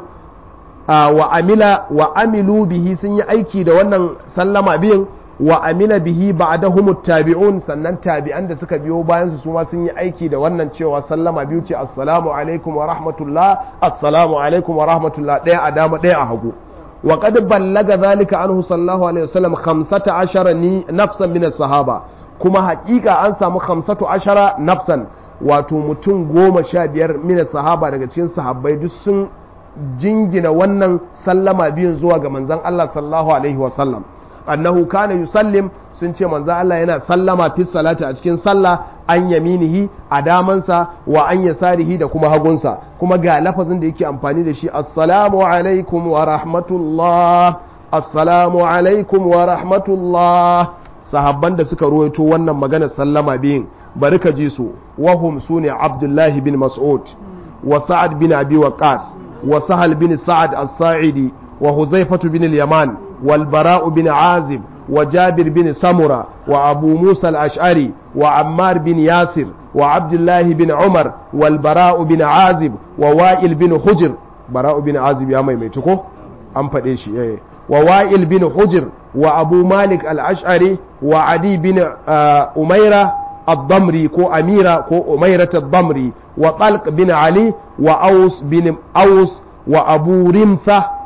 wa amila wa amilu bihi sun yi aiki da wannan sallama biyin wa amila bihi ba'dahum tabi'un sannan tabi'an da suka biyo bayan su ma sun yi aiki da wannan cewa sallama biyu ce assalamu alaikum wa rahmatullah assalamu alaikum wa rahmatullah daya a dama daya a hagu wa qad ballaga zalika anhu sallallahu alaihi wasallam 15 ni nafsan min sahaba kuma hakika an samu 15 nafsan wato mutum goma sha biyar min sahaba daga cikin sahabbai duk sun jingina wannan sallama biyun zuwa ga manzon Allah sallallahu alaihi wasallam annahu kana yusallim sun ce manzo Allah yana sallama fi salati a cikin sallah an yaminihi a damansa wa an yasarihi da kuma hagunsa kuma ga lafazin da yake amfani da shi assalamu alaikum wa rahmatullah assalamu alaikum wa rahmatullah sahabban da suka ruwaito wannan magana sallama biyun bari ka ji su wahum sune abdullahi bin mas'ud wa sa'ad bin abi waqas wa sahal bin sa'ad as-sa'idi wa huzaifatu bin al-yaman والبراء بن عازب وجابر بن سمرة وأبو موسى الأشعري وعمار بن ياسر وعبد الله بن عمر والبراء بن عازب ووائل بن حجر براء بن عازب يا مي ميتكو أم فديشي إيه ووائل بن حجر وأبو مالك الأشعري وعدي بن أميرة الضمري كو أميرة كو أميرة الضمري وطلق بن علي وأوس بن أوس وأبو رمثة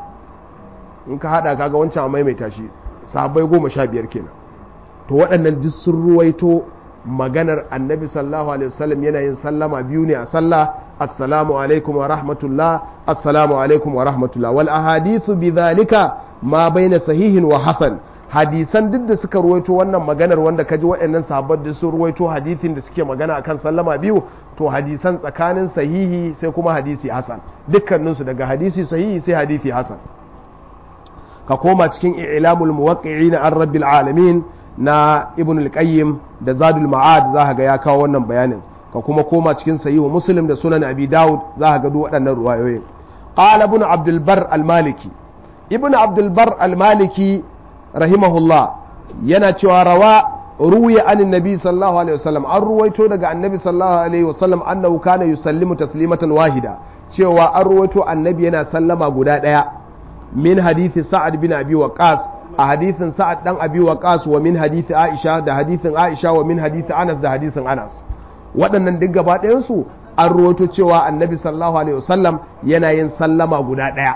in ka hada kaga wancan a maimaita shi sahabbai goma sha biyar kenan to waɗannan duk sun ruwaito maganar annabi sallallahu alaihi wasallam yana yin sallama biyu ne a sallah assalamu alaikum wa rahmatullah assalamu alaikum wa rahmatullah wal ahadithu bidhalika ma baina sahihin wa hasan hadisan duk da suka ruwaito wannan maganar wanda ka ji waɗannan sahabbar da sun ruwaito hadisin da suke magana akan sallama biyu to hadisan tsakanin sahihi sai kuma hadisi hasan dukkaninsu daga hadisi sahihi sai hadisi hasan ka koma cikin i'lamul muwaqqi'in an rabbil alamin na ibn al-qayyim da zadul ma'ad za ga ya kawo wannan bayanin ka kuma koma cikin sahihu muslim da sunan abi daud za ga duk waɗannan ruwayoyin qala ibn abdul bar al-maliki ibn abdul bar al-maliki rahimahullah yana cewa rawa ruwiya an nabi sallallahu alaihi wasallam an ruwaito daga annabi sallallahu alaihi wasallam annahu kana yusallimu taslimatan wahida cewa an ruwaito annabi yana sallama guda daya min hadithi sa'ad bin abi waqas a hadithin sa'ad dan abi waqas wa min hadithi aisha da hadithin aisha wa min hadithi anas da hadithin anas waɗannan duk gaba ɗayan su an ruwaito cewa annabi sallallahu alaihi wasallam yana yin sallama guda daya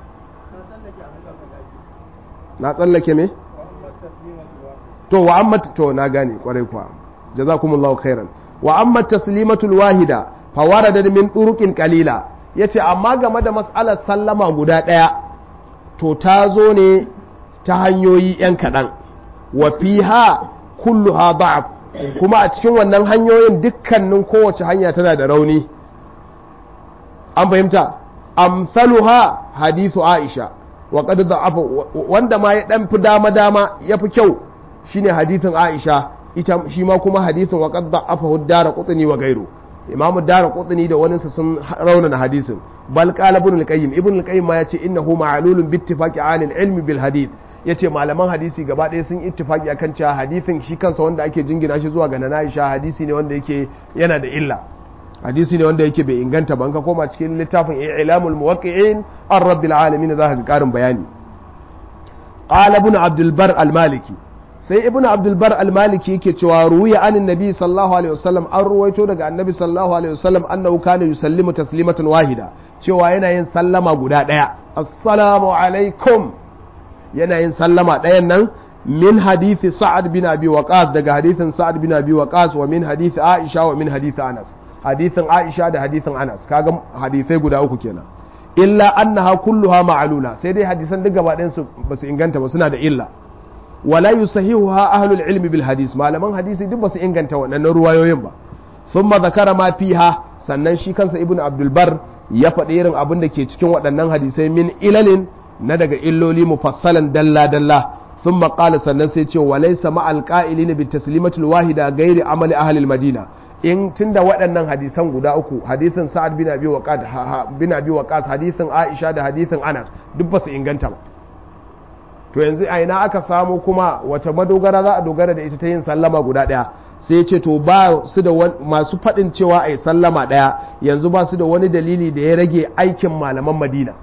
na tsallake me to wa amma to na gane kwarai kuwa jazakumullahu khairan wa amma taslimatul wahida fa warada min turuqin qalila yace amma game da mas'alar sallama guda daya to ta zo ne ta hanyoyi yan kadan wa fiha kulluha da'af kuma a cikin wannan hanyoyin dukkanin kowace hanya tana da rauni an fahimta amsaluha hadithu aisha wa qad da'afa wanda ma ya dan fi dama dama yafi kyau shine hadithin Aisha ita shi ma kuma hadithin wa qad da'afa dara qutni wa gairu imamu dara qutni da wani sun raunana hadisin bal qala ibn al-qayyim ibn al-qayyim ma yace innahu ma'lulun bi ittifaqi ahli al-ilm bil hadith yace malaman hadisi gaba ɗaya sun ittifaqi akan cewa hadithin shi kansa wanda ake jingina shi zuwa ga nana Aisha hadisi ne wanda yake yana da illa hadisi ne wanda yake bai inganta ba ka koma cikin littafin ilamul muwaqqi'in an rabbil alamin za ka karin bayani qala ibn abdul bar al maliki sai ibn abdul bar al maliki yake cewa ruwiya anin nabi sallallahu alaihi wasallam an ruwaito daga annabi sallallahu alaihi wasallam annahu kana yusallimu taslimatan wahida cewa yana yin sallama guda daya assalamu alaikum yana yin sallama dayan nan min hadithi sa'ad bin abi waqas daga hadithin sa'ad bin abi waqas wa min hadithi aisha wa min hadithi anas hadithin Aisha da hadithin Anas kaga hadisai guda uku kenan illa annaha kulluha ma'lula sai dai hadisan duk gaba ɗayan su basu inganta ba suna da illa wala yusahihuha ahlul ilmi bil hadis malaman hadisi duk basu inganta waɗannan ruwayoyin ba thumma zakara ma fiha sannan shi kansa ibnu abdul bar ya faɗi irin abin da ke cikin waɗannan hadisai min ilalin na daga illoli mufassalan dalla dalla thumma qala sannan sai ce walaysa ma'al qa'ilin bi taslimatul wahida ghairi amali ahli al madina in tunda waɗannan hadisan guda uku hadisin sa'ad bin abi waqas bin abi waqas hadisin aisha da hadisin anas duk ba su inganta ba to yanzu a ina aka samu kuma wace madogara za a dogara da ita ta yin sallama guda ɗaya sai ce to ba su da masu faɗin cewa a yi sallama ɗaya yanzu ba su da wani dalili da ya rage aikin malaman madina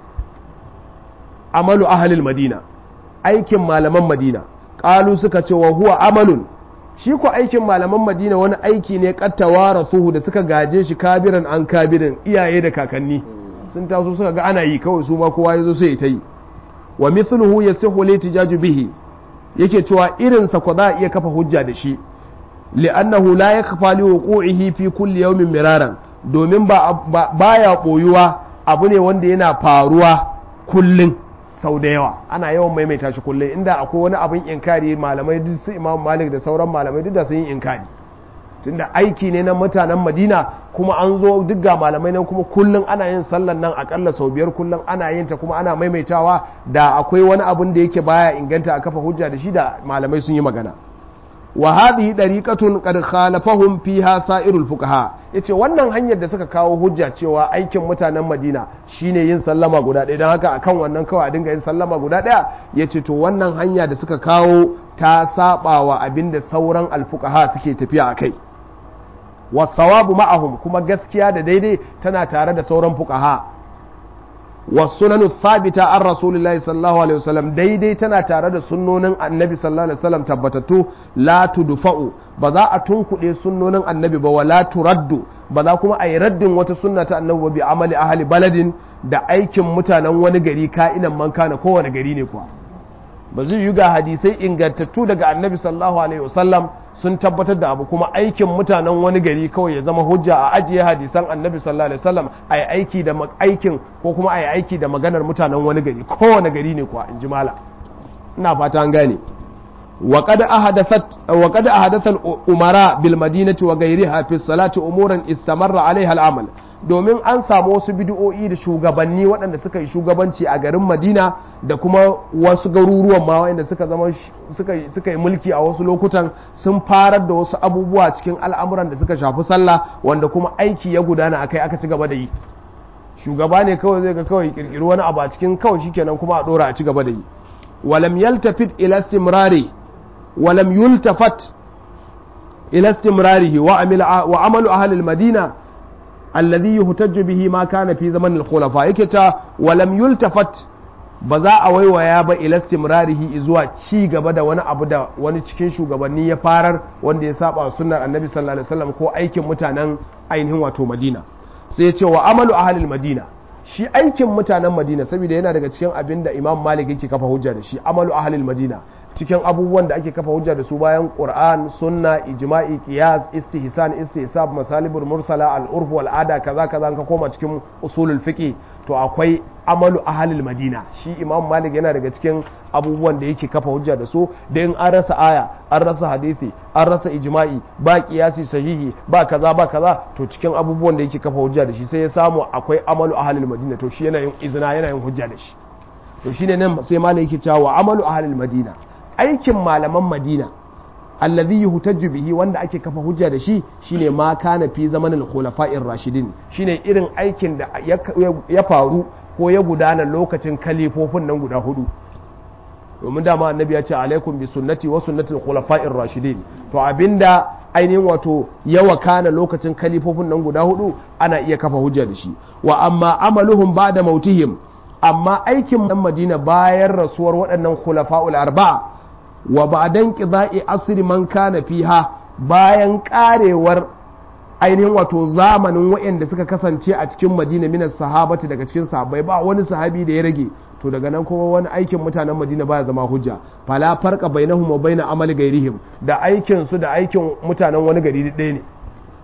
amalu ahalil madina aikin malaman madina ƙalu suka ce wa huwa amalun shi ko aikin malaman madina wani aiki ne kattawa rasuhu da suka gaje shi kabiran an kabirin iyaye da kakanni sun taso suka ga ana yi kawai su ma kowa ya zo sai ta yi wa mithluhu yasihu li tijaju bihi yake cewa irin sa ko za a iya kafa hujja da shi li'annahu la yakfa li wuqu'ihi fi kulli yawmin miraran domin ba baya boyuwa abu ne wanda yana faruwa kullun sau da yawa ana yawan maimaita shi kullum inda akwai wani abin inkari malamai duk su imam malik da sauran malamai duk da sun yi inkari tunda aiki ne na mutanen madina kuma an zo duk ga malamai nan kuma kullum ana yin sallan nan akalla sau biyar kullum ana yin ta kuma ana maimaitawa da akwai wani abin da yake baya inganta a kafa hujja da shi da malamai sun yi magana wa hadhihi dariqatun qad khalafahum fiha sa'irul fuqaha yace wannan hanyar da suka kawo hujja cewa aikin mutanen Madina shine yin sallama guda ɗaya don haka akan wannan kawai a dinga yin sallama guda ɗaya yace to wannan hanya da suka kawo ta saba wa abinda sauran alfuqaha suke tafiya akai wasawabu ma'ahum kuma gaskiya da daidai tana tare da sauran fuqaha wasunanu thabita an rasulullahi sallallahu alaihi wasallam daidai tana tare da sunnonin annabi sallallahu alaihi wasallam tabbatattu la tudfa'u ba za a tunkuɗe sunnonin annabi ba wala turaddu ba za kuma a yi raddin wata sunna ta annabi ba bi amali ahli baladin da aikin mutanen wani gari ka'inan man kana kowane gari ne kuwa ba zai yi ga hadisai ingantattu daga annabi sallallahu alaihi wasallam sun tabbatar da abu kuma aikin mutanen wani gari kawai ya zama hujja a ajiye hadisan annabi sallallahu alaihi wasallam a yi aiki da aikin ko kuma a yi aiki da maganar mutanen wani gari kowane gari ne kuwa in ji mala ina fata an gane وقد أحدثت وقد أحدث الأمراء بالمدينة وغيرها في الصلاة أمورا استمر عليها العمل domin an samu wasu bid'o'i da shugabanni waɗanda suka yi shugabanci a garin Madina da kuma wasu garuruwan ma waɗanda suka zama suka yi mulki a wasu lokutan sun farar da wasu abubuwa cikin al'amuran da suka shafi sallah wanda kuma aiki ya gudana akai aka ci gaba da yi shugaba ne kawai zai ga kawai kirkiri wani abu a cikin kawai shikenan kuma a dora a ci gaba da yi walam yaltafit ila istimrari ولم يلتفت إلى استمراره وعمل, وعمل أهل المدينة الذي يهتج به ما كان في زمن الخلفاء يكتا ولم يلتفت ba za a waiwaya ba ila istimrarihi zuwa ci gaba da wani abu da wani cikin shugabanni ya farar wanda ya saba sunnar annabi sallallahu alaihi wasallam ko aikin mutanen ainihin wato madina sai ya ce wa amalu ahlil madina shi aikin mutanen madina saboda yana daga cikin abin da imam malik yake kafa hujja da shi amalu ahlil madina cikin abubuwan da ake kafa hujja da su bayan qur'an sunna ijma'i qiyas istihsan istihsab masalibul mursala al-urf wal ada kaza kaza ka koma cikin usulul fiqh to akwai amalu ahlil madina shi imam malik yana daga cikin abubuwan da yake kafa hujja da su da in an rasa aya an rasa hadisi an rasa ijma'i ba qiyasi sahihi ba kaza ba kaza to cikin abubuwan da yake kafa hujja da shi sai ya samu akwai amalu ahlil madina to shi yana yin izina yana yin hujja da shi to shine nan sai malai yake cewa amalu ahlil madina aikin malaman madina allazi yuhtajju bihi wanda ake kafa hujja da shi shine ma kana fi zamanin khulafa'ir rashidin shine irin aikin da ya faru ko ya gudana lokacin kalifofin nan guda hudu domin dama annabi ya ce alaikum bi sunnati wa sunnatul khulafa'ir rashidin to abinda ainihin wato ya wakana lokacin kalifofin nan guda hudu ana iya kafa hujja da shi wa amma amaluhum ba'da mautihim amma aikin nan madina bayan rasuwar waɗannan khulafa'ul arba'a wa ba'dan qida'i asri man kana fiha bayan karewar ainihin wato zamanin waɗanda suka kasance a cikin madina minas sahabati daga cikin sahabbai ba wani sahabi da ya rage to daga nan kuma wani aikin mutanen madina baya zama hujja fala farqa bainahum wa baina amali gairihim da aikin su da aikin mutanen wani gari ɗaya ne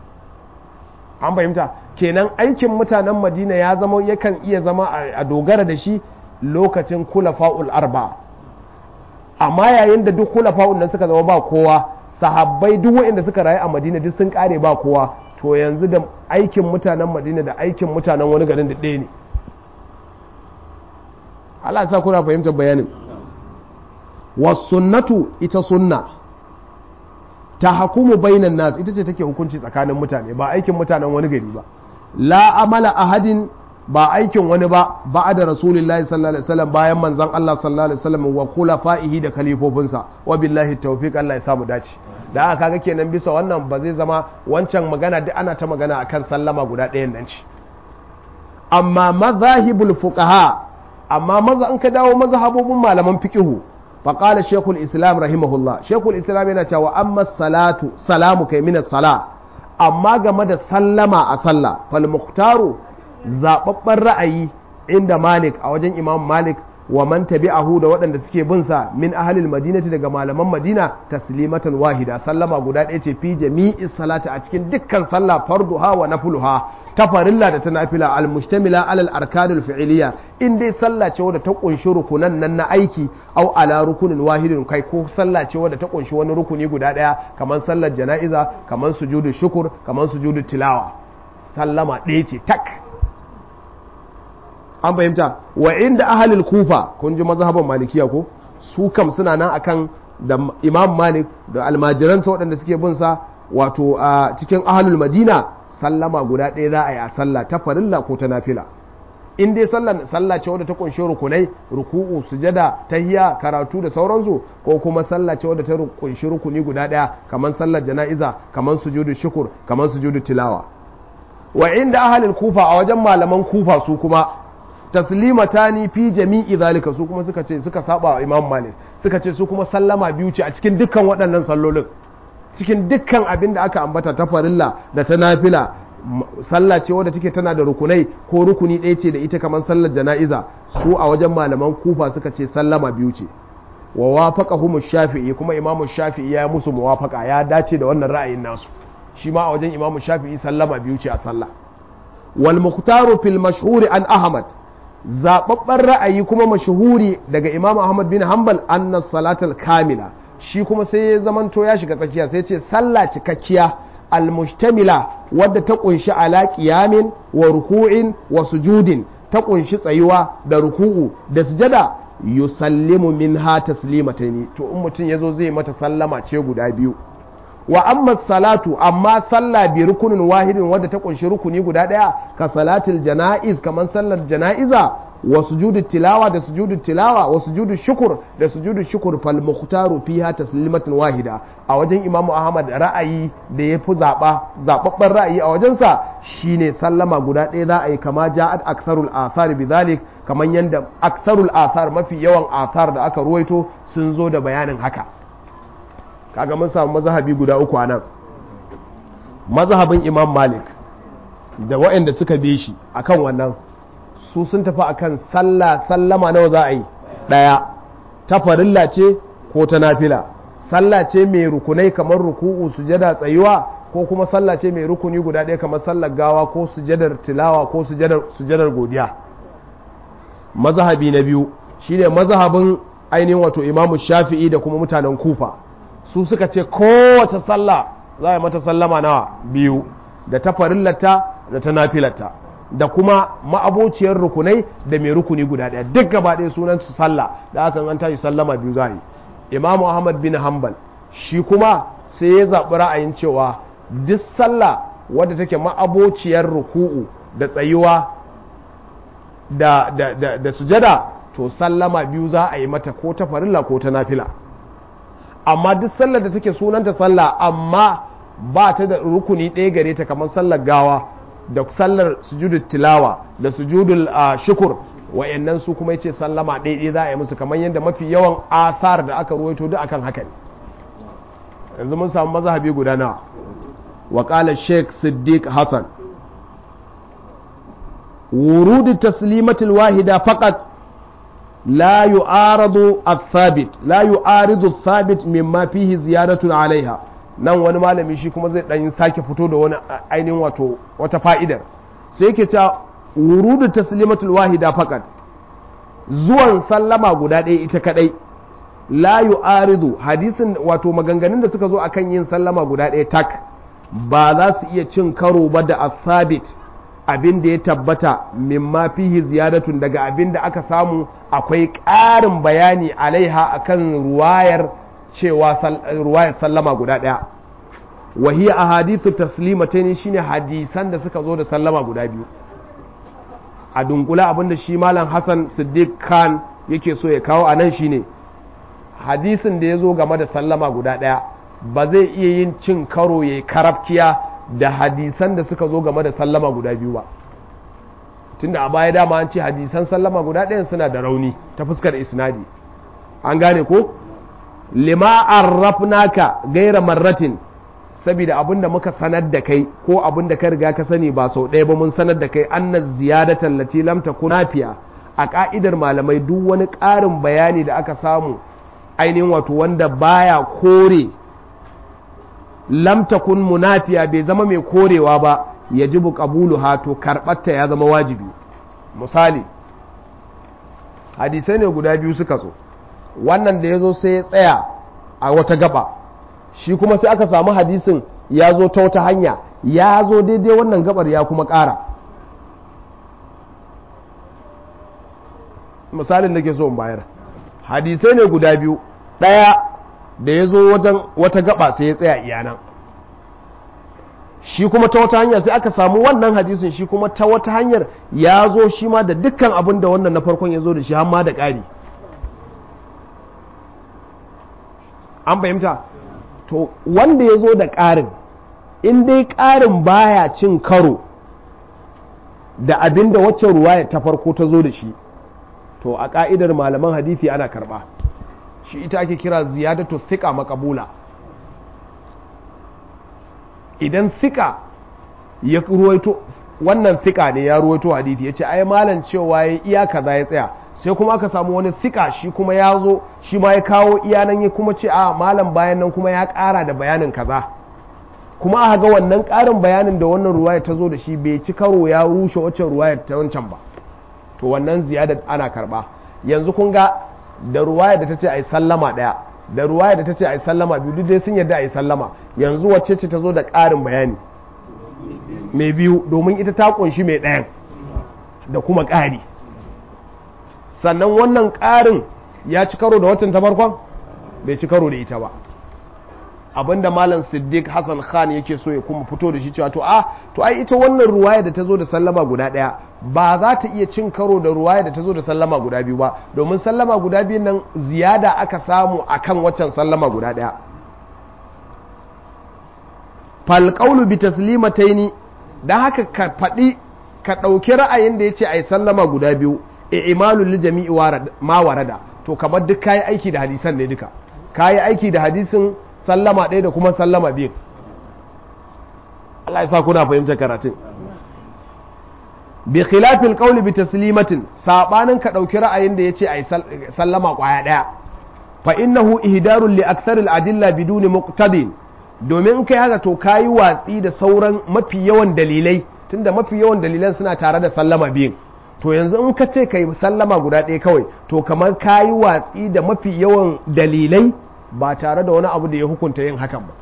an fahimta kenan aikin mutanen madina ya zama yakan iya zama a dogara da shi lokacin kulafa'ul arba amma yayin da duk kulafa'ul nan suka zama ba kowa sahabbai duk waɗanda suka rayu a madina duk sun kare ba kowa to yanzu da aikin mutanen madina da aikin mutanen wani garin da ɗaya ne Allah sa kuna fahimtar bayanin wasunnatu ita sunna ta hakumu bainan nas ita ce take hukunci tsakanin mutane ba aikin mutanen wani gari ba la amala ahadin ba aikin wani ba ba da rasulullahi sallallahu alaihi wasallam bayan manzon Allah sallallahu alaihi wasallam wa khulafa'ihi da khalifofinsa wa billahi tawfiq Allah ya samu dace da aka kaga kenan bisa wannan ba zai zama wancan magana duk ana ta magana akan sallama guda ɗayan nan ce amma mazahibul fuqaha amma maza an ka dawo mazhabobin malaman fiqihu fa qala shaykhul islam rahimahullah shaykhul islam yana cewa amma salatu salamu kai min sala amma game da sallama a sallah fal muhtaru zababban ra'ayi inda malik a wajen imam malik wa man tabi'ahu da waɗanda suke bin sa min ahlil madinati daga malaman madina taslimatan wahida sallama guda ɗaya ce fi jami'i salati a cikin dukkan sallah farduha wa nafluha ta farilla da ta nafila almustamila alal arkanul fi'iliya in dai sallah ce wadda ta kunshi rukunan nan na aiki au ala rukunin wahidin kai ko sallah ce wadda ta kunshi wani rukuni guda daya kamar sallar jana'iza kamar sujudu shukur kamar sujudu tilawa sallama ɗaya ce tak an fahimta wa inda ahalil kufa kun ji mazhaban malikiya ko su kam suna nan akan da imam malik da almajiransa waɗanda suke bin sa wato a cikin ahalul madina sallama guda ɗaya za a yi a sallah ta farilla ko ta nafila in dai sallah ce wadda ta kunshi rukunai ruku'u sujada tahiya karatu da sauransu ko kuma sallah ce wadda ta kunshi rukuni guda ɗaya kamar sallar jana'iza kamar sujudu shukur kamar sujudu tilawa wa inda ahalul kufa a wajen malaman kufa su kuma taslimatani fi jami'i zalika su kuma suka ce suka saba wa imam malik suka ce su kuma sallama biyu ce a cikin dukkan waɗannan sallolin cikin dukkan abin da aka ambata ta farilla da ta nafila sallah ce wadda take tana da rukunai ko rukuni ɗaya ce da ita kamar sallar jana'iza su a wajen malaman kufa suka ce sallama biyu ce wa wafaqahum shafi'i kuma imamu shafi'i ya musu muwafaqa ya dace da wannan ra'ayin nasu shi ma a wajen imamu shafi'i sallama biyu ce a sallah wal mukhtaru fil mashhur an ahmad zababben ra'ayi kuma mashuhuri daga imam ahmad bin hanbal annas salatul kamila shi kuma sai ya zamanto ya shiga tsakiya sai ce sallah cikakkiya almustamila wadda ta kunshi ala qiyamin wa ruku'in wa sujudin ta kunshi tsayuwa da ruku'u da sujada yusallimu minha taslimataini to in mutum yazo zai mata sallama ce guda biyu wa amma salatu amma sallah bi rukunin wahidin wadda ta kunshi rukuni guda daya ka salatul janaiz kaman sallar janaiza wa sujudu tilawa da sujudu tilawa wa sujudu shukur da sujudu shukur fal mukhtaru fiha taslimatun wahida a wajen imamu ahmad ra'ayi da ya fi zaba zababban ra'ayi a wajensa shine sallama guda ɗaya za a yi kama ja'at aktharul athar bidhalik kaman yanda aktharul athar mafi yawan athar da aka ruwaito sun zo da bayanin haka kaga mun samu mazhabi guda uku anan mazhabin imam malik da waɗanda suka bi shi akan wannan su sun tafi akan sallah sallama nawa za a yi ɗaya ta farilla ce ko ta nafila sallah ce mai rukunai kamar ruku'u sujada tsayuwa ko kuma sallah ce mai rukuni guda ɗaya kamar sallar gawa ko sujadar tilawa ko sujadar godiya mazhabi na biyu shine mazhabin ainihin wato imamu shafi'i da kuma mutanen kufa su suka ce kowace sallah za a mata sallama nawa biyu da ta farillata da ta nafilata da kuma ma'abociyar rukunai da mai rukuni guda ɗaya duk gaba ɗaya sunan su sallah da aka an tashi sallama biyu za yi imamu ahmad bin hanbal shi kuma sai ya zaɓi ra'ayin cewa duk sallah wadda take ma'abociyar ruku'u da tsayuwa da, da, da, da sujada to sallama biyu za a yi mata ko ta farilla ko ta nafila amma duk sallar da take sunanta sallah amma ba ta da rukuni ɗaya gare ta kamar sallar gawa da sallar sujudul tilawa da sujudul shukur wa'annan su kuma yace sallama ɗaya za a yi musu kamar yadda mafi yawan athar da aka ruwaito duk akan haka ne yanzu mun samu mazhabi guda nawa wa qala sheikh siddiq hasan ورود التسليمة الواحدة فقط لا يعارض الثابت لا يعارض الثابت مما فيه زيادة عليها nan wani malami shi kuma zai ɗan sake fito da wani ainihin wato wata fa'idar sai yake cewa wurudu taslimatul wahida fakat zuwan sallama guda ɗaya ita kadai la yu'aridu hadisin wato maganganun da suka zo akan yin sallama guda ɗaya tak ba za su iya cin karo ba da athabit abin da ya tabbata mimma fihi ziyadatun daga abin da aka samu akwai ƙarin bayani alaiha akan ruwayar cewa ruwayar sallama guda ɗaya wahiya a hadisu taslimatain shine hadisan da suka zo da sallama guda biyu a dunkula abinda shi malam hassan siddiq khan yake so ya kawo a nan shine hadisin da ya zo game da sallama guda ɗaya ba zai iya yin cin karo ya karafkiya da hadisan da suka zo game da sallama guda biyu ba tunda a baya dama an ce hadisan sallama guda ɗayan suna da rauni ta fuskar isnadi an gane ko lima arrafnaka gaira marratin saboda abin da muka sanar da kai ko abin da ka riga ka sani ba sau ɗaya ba mun sanar da kai anna ziyadatan lati lam takun nafiya a ka'idar malamai duk wani ƙarin bayani da aka samu ainihin wato wanda baya kore lam takun munafiya bai zama mai korewa ba yajibu qabuluha to karɓarta ya zama wajibi misali hadisai ne guda biyu suka so wannan da ya zo sai ya tsaya a wata gaba shi kuma sai aka samu hadisin ya zo ta wata hanya ya zo daidai wannan gabar ya kuma ƙara misalin da ke so in bayar hadisai ne guda biyu ɗaya da ya zo wajen wata gaba sai ya tsaya iyanan shi kuma ta wata hanya sai aka samu wannan hadisin shi kuma ta wata hanyar ya zo shi ma da dukkan abin da wannan na farkon ya zo da shi har ma da ƙari an fahimta to wanda ya zo da ƙarin in dai ƙarin baya cin karo da abin da wacce ruwaya ta farko ta zo da shi to a ƙa'idar malaman hadithi ana karɓa shi ita ake kira ziyadatu thika makabula idan thika ya ruwaito wannan thika ne ya ruwaito hadithi ya ce ai malam cewa ya iya kaza ya tsaya sai kuma aka samu wani thika shi kuma ya zo shi ma ya kawo iyanan ya kuma ce a malam bayan nan kuma ya ƙara da bayanin kaza kuma aka ga wannan ƙarin bayanin da wannan ruwaya ta zo da shi bai ci karo ya rushe waccan ruwayar ta wancan ba to wannan ziyada ana karba yanzu kun ga da ruwaya da ta ce a yi sallama ɗaya da ruwaya da ta ce a yi sallama biyu duk dai sun yadda a yi sallama yanzu wacce ce ta zo da ƙarin bayani mai biyu domin ita ta ƙunshi mai ɗayan da kuma ƙari sannan wannan ƙarin ya ci karo da watan ta farkon bai ci karo da ita ba abinda malam siddiq hassan khan yake so ya kuma fito da shi cewa to a to ai ita wannan ruwaya da ta zo da sallama guda ɗaya ba za ta iya cin karo da ruwaya da ta zo da sallama guda biyu ba domin sallama guda biyun nan ziyada aka samu akan waccan sallama guda ɗaya falƙaunu bi taslimataini don haka ka faɗi ka ɗauki ra'ayin da ya ce a yi sallama guda biyu e imalun li jami'i ma warada to kamar duk kayi aiki da hadisan ne duka kayi aiki da hadisin sallama ɗaya da kuma sallama biyu Allah ya sa kuna fahimtar karatun bi khilafil qawli bi taslimatin sabanin ka ɗauki ra'ayin da ya ce a yi sallama ƙwaya ɗaya fa innahu ihdarun li aktharil adilla biduni muqtadin domin kai haka to kayi watsi da sauran mafi yawan dalilai tunda mafi yawan dalilan suna tare da sallama biyun to yanzu in ka ce ka yi sallama guda ɗaya kawai to kamar kayi watsi da mafi yawan dalilai ba tare da wani abu da ya hukunta yin hakan ba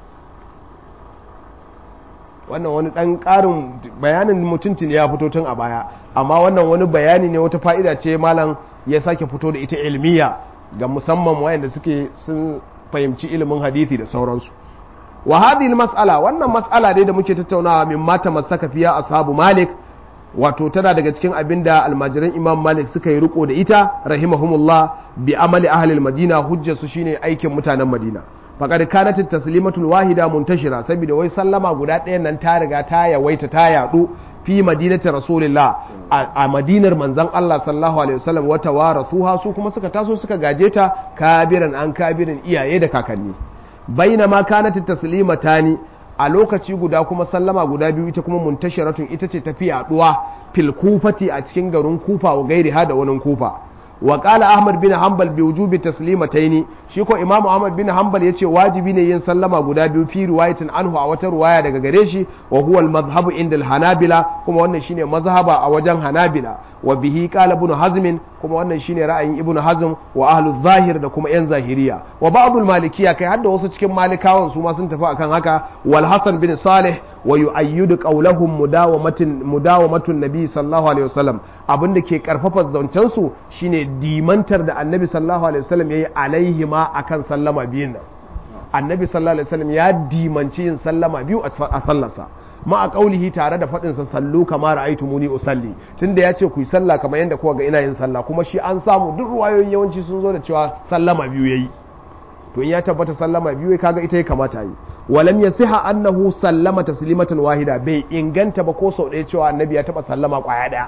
wannan wani ɗan ƙarin bayanin mutuntun ya fito tun a baya amma wannan wani bayani ne wata fa'ida ce malam ya sake fito da ita ilmiya ga musamman wayanda suke sun fahimci ilimin hadithi da sauransu wa hadhihi mas'ala wannan mas'ala dai da muke tattaunawa min mata masaka fiya ashabu malik wato tana daga cikin abinda almajiran imam malik suka yi riko da ita rahimahumullah bi amali ahli madina hujjar su shine aikin mutanen madina faqad kanat at-taslimatul wahida muntashira saboda wai sallama guda ɗayan nan ta riga ta yawaita ta yadu fi madinati rasulillah a madinar manzon Allah sallallahu alaihi wasallam wata warathuha su kuma suka taso suka gaje ta kabiran an kabirin iyaye da kakanni baina ma kanat taslimatani a lokaci guda kuma sallama guda biyu ita kuma muntasharatun ita ce tafi yaduwa fil kufati a cikin garin kufa wa gairi ha da wani kufa wa qala ahmad bin hanbal bi wujubi taslimataini shi ko imamu ahmad bin hanbal yace wajibi ne yin sallama guda biyu fi riwayatin anhu a wata riwaya daga gare shi wa huwa al madhhabu inda al hanabila kuma wannan shine mazhaba a wajen hanabila wa bihi qala ibn hazm kuma wannan shine ra'ayin ibn hazm wa ahlu zahir da kuma yan zahiriya wa ba'd al malikiya kai hadda wasu cikin malikawan su ma sun tafi akan haka wal hasan bin salih wa yu'ayyidu qawlahum mudawamatin mudawamatun nabi sallallahu alaihi wasallam abinda ke karfafa zancen su shine dimantar da annabi sallallahu alaihi wasallam yayi alaihi ma akan sallama biyun nan annabi sallallahu alaihi wasallam ya dimanci yin sallama biyu a sallarsa ma a kaulihi tare da faɗinsa sallu kama ra'aitu muni usalli tunda ya ce ku yi sallah kamar yadda kuka ga ina yin sallah kuma shi an samu duk ruwayoyin yawanci sun zo da cewa sallama biyu yayi to in ya tabbata sallama biyu kaga ita ya kamata yi walam yasiha annahu sallama taslimatan wahida bai inganta ba ko sau ɗaya cewa annabi ya taba sallama kwaya ɗaya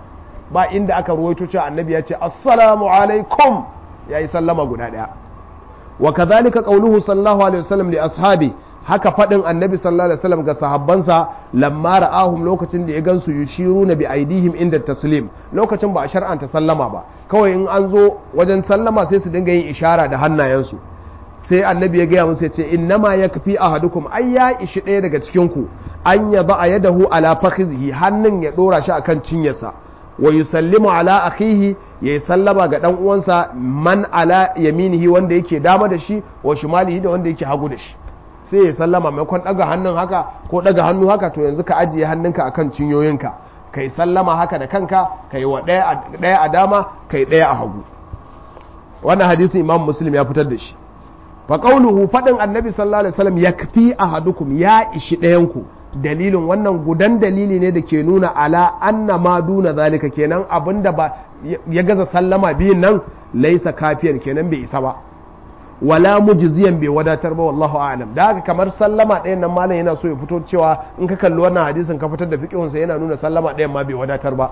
ba inda aka ruwaito cewa annabi ya ce assalamu alaikum yayi sallama guda ɗaya wa kadhalika qawluhu sallallahu alaihi wasallam li ashabi haka faɗin annabi sallallahu alaihi wasallam ga sahabbansa lamma ra'ahum lokacin da ya gansu yushiruna bi aidihim inda taslim lokacin ba a shar'anta sallama ba kawai in an zo wajen sallama sai su dinga yin ishara da hannayensu sai annabi ya gaya musu ya ce innama yakfi ahadukum ai ya ishi ɗaya daga cikin ku an ya ba yadahu ala fakhizihi hannun ya dora shi akan cinyarsa wa yusallimu ala akhihi ya sallama ga dan uwansa man ala yaminihi wanda yake dama da shi wa shimalihi da wanda yake hagu da shi sai ya sallama maimakon daga hannun haka ko daga hannu haka to yanzu ka ajiye hannunka akan cinyoyinka kai sallama haka da kanka kai wa ɗaya a dama kai ɗaya a hagu wannan hadisin imam muslim ya fitar da shi fa qawluhu fadin annabi sallallahu alaihi wasallam yakfi ahadukum ya ishi ɗayanku dalilin wannan gudan dalili ne da ke nuna ala anna ma duna zalika kenan abinda ba ya gaza sallama biyun nan laisa kafiyar kenan bai isa ba wala mujziyan bai wadatar ba wallahu a'lam da haka kamar sallama ɗayan nan malam yana so ya fito cewa in ka kalli wannan hadisin ka fitar da fiqhunsa yana nuna sallama ɗayan ma bai wadatar ba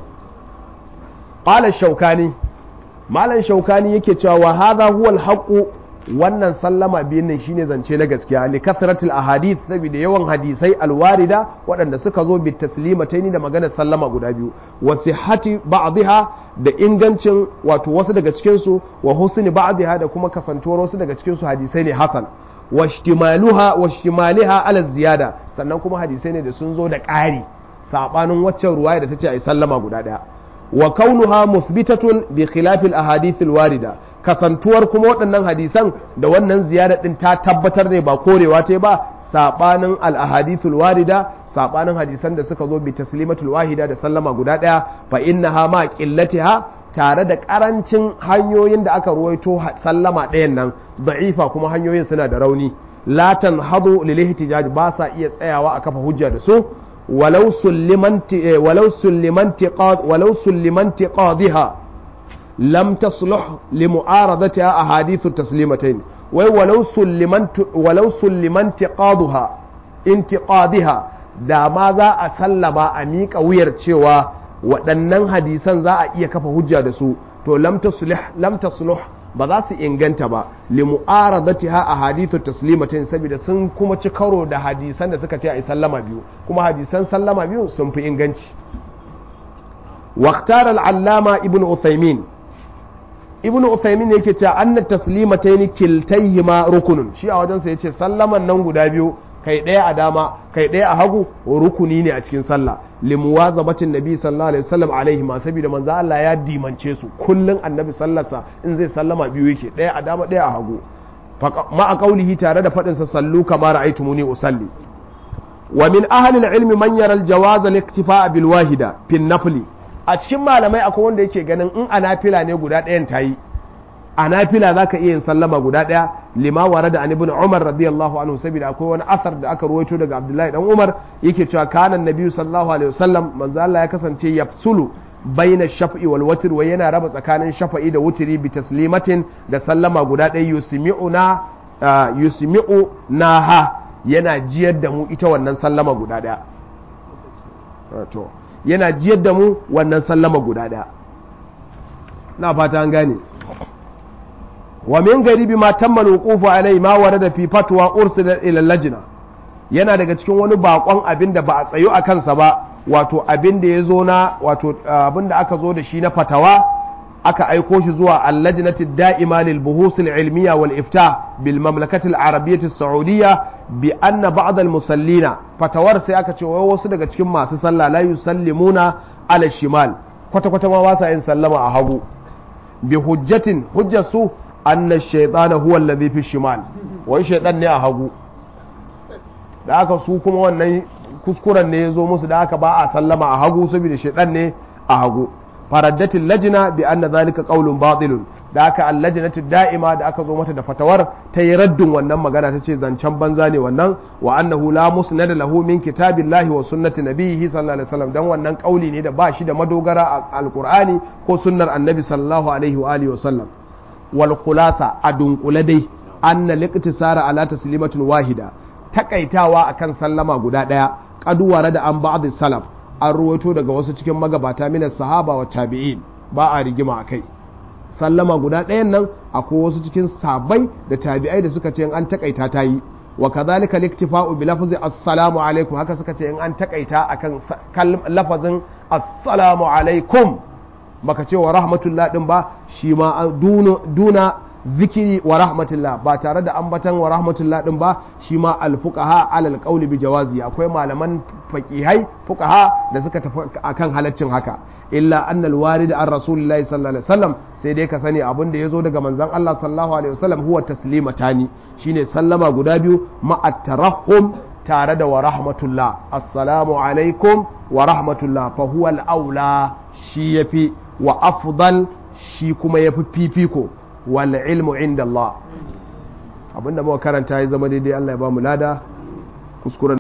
qala shaukani malam shaukani yake cewa wa hadha huwa al wannan sallama biyun nan shine zance na gaskiya li kasratil ahadith saboda yawan hadisai alwarida waɗanda suka zo bi taslimataini da maganar sallama guda biyu wa sihhati ba'dha da ingancin wato wasu daga cikin su wa husni ba'dha da kuma kasantuwar wasu daga cikin su hadisai ne hasan wa ihtimaluha wa ihtimaliha ala ziyada sannan kuma hadisai ne da sun zo da ƙari sabanin waccan ruwaya da tace ai sallama guda daya wa kaunuha muthbitatun bi khilafil ahadithil warida kasantuwar kuma waɗannan hadisan da wannan ziyara din ta tabbatar ne ba korewa ce ba sabanin al ahadithul warida sabanin hadisan da suka zo bi taslimatul wahida da sallama guda daya fa innaha ma qillatiha tare da karancin hanyoyin da aka ruwaito sallama ɗayan nan da'ifa kuma hanyoyin suna da rauni la tanhadu lil ihtijaj ba sa iya tsayawa a kafa hujja da su walau sullimanti walau sullimanti qad walau sullimanti qadhiha lam tasluh li mu'aradatiha ahadithu taslimatayn wai walau sullimanti walau sullimanti qadha intiqadiha da ma za a sallama a miƙa wuyar cewa waɗannan hadisan za a iya kafa hujja da su to lam tasluh ba za su inganta ba li mu'aradatiha ahadithu taslimatin saboda sun kuma ci karo da hadisan da suka ce a sallama biyu kuma hadisan sallama biyu sun fi inganci waqtar al-allama ibnu uthaymin ibnu uthaymin yake cewa anna taslimatayn kiltayhima rukunun shi a wajen sa yace sallaman nan guda biyu kai ɗaya a dama kai ɗaya a hagu rukuni ne a cikin sallah limuwazabatin nabi sallallahu alaihi wasallam alaihi ma saboda manzo Allah ya dimance su kullun annabi sallarsa in zai sallama biyu yake ɗaya a dama ɗaya a hagu ma a kaulihi tare da faɗin sa sallu kama ra'aytumuni usalli wa min ahli al-ilmi man yara al-jawaz al-iktifa bil wahida fi nafli a cikin malamai akwai wanda yake ganin in anafila ne guda ɗayan tayi a nafila za ka iya yin sallama guda ɗaya lima ware da ibn umar radiyallahu anhu saboda akwai wani asar da aka ruwaito daga abdullahi dan umar yake cewa kanan nabi sallallahu alaihi wasallam manzo Allah ya kasance yafsulu baina shaf'i wal watr wa yana raba tsakanin shafa'i da wutiri bi taslimatin da sallama guda ɗaya yusmi'una yusmi'u naha yana jiyar da mu ita wannan sallama guda ɗaya to yana jiyar da mu wannan sallama guda ɗaya na fata an gane ومن غريب ما تم الوقوف عليه ما ورد في فتوى أرسل إلى اللجنة yana daga cikin wani bakon abin da ba a tsayo a kansa ba wato abin da ya zo na wato abin da aka zo da shi na fatawa aka aiko shi zuwa allajnati da'ima lil buhusil ilmiya wal ifta bil mamlakati al arabiyyati saudiyya bi anna ba'd al musallina fatawar sai aka ce wai wasu daga cikin masu sallah la yusallimuna ala shimal kwata kwata ma ba sa yin sallama a hagu bi hujjatin hujjatu anna shaitana huwa alladhi fi shimal wai shaitan ne a hagu da aka su kuma wannan kuskuren ne ya zo musu da aka ba a sallama a hagu saboda shaitan ne a hagu faraddatin lajina bi anna zalika qaulun batilun da aka allajinatu da'ima da aka zo mata da fatawar ta yi raddin wannan magana ta ce zancen banza ne wannan wa annahu la musnada lahu min kitabillahi wa sunnati nabiyhi sallallahu alaihi wasallam dan wannan kauli ne da ba shi da madogara a alqur'ani ko sunnar annabi sallallahu alaihi wa alihi wasallam wal khulasa a dunkule dai anna liqtisara ala taslimatin wahida takaitawa akan sallama guda daya kaduwara da an ba'd salaf an ruwaito daga wasu cikin magabata minas sahaba wa tabi'in ba a rigima akai sallama guda ɗayan nan akwai wasu cikin sabai da tabi'ai da suka ce in an takaita ta yi wa kadhalika liktifa'u bi lafzi assalamu alaikum haka suka ce in an takaita akan lafazin assalamu alaikum baka ce wa rahmatullah din ba shi ma duna zikiri wa rahmatullah ba tare da ambatan wa rahmatullah din ba shi ma alfuqaha alal qawli bi jawazi akwai malaman faqihai fuqaha da suka tafi akan halaccin haka illa anna alwarid an rasulillahi sallallahu alaihi wasallam sai dai ka sani abin da yazo daga manzon Allah sallallahu alaihi wasallam huwa taslimatani shine sallama guda biyu ma at-tarahhum tare da wa rahmatullah assalamu alaikum wa rahmatullah fa huwa al-aula shi yafi wa afdal shi kuma yafi fifiko wal ilmu inda Allah abinda muka karanta ya zama daidai Allah ya ba mu lada kuskuren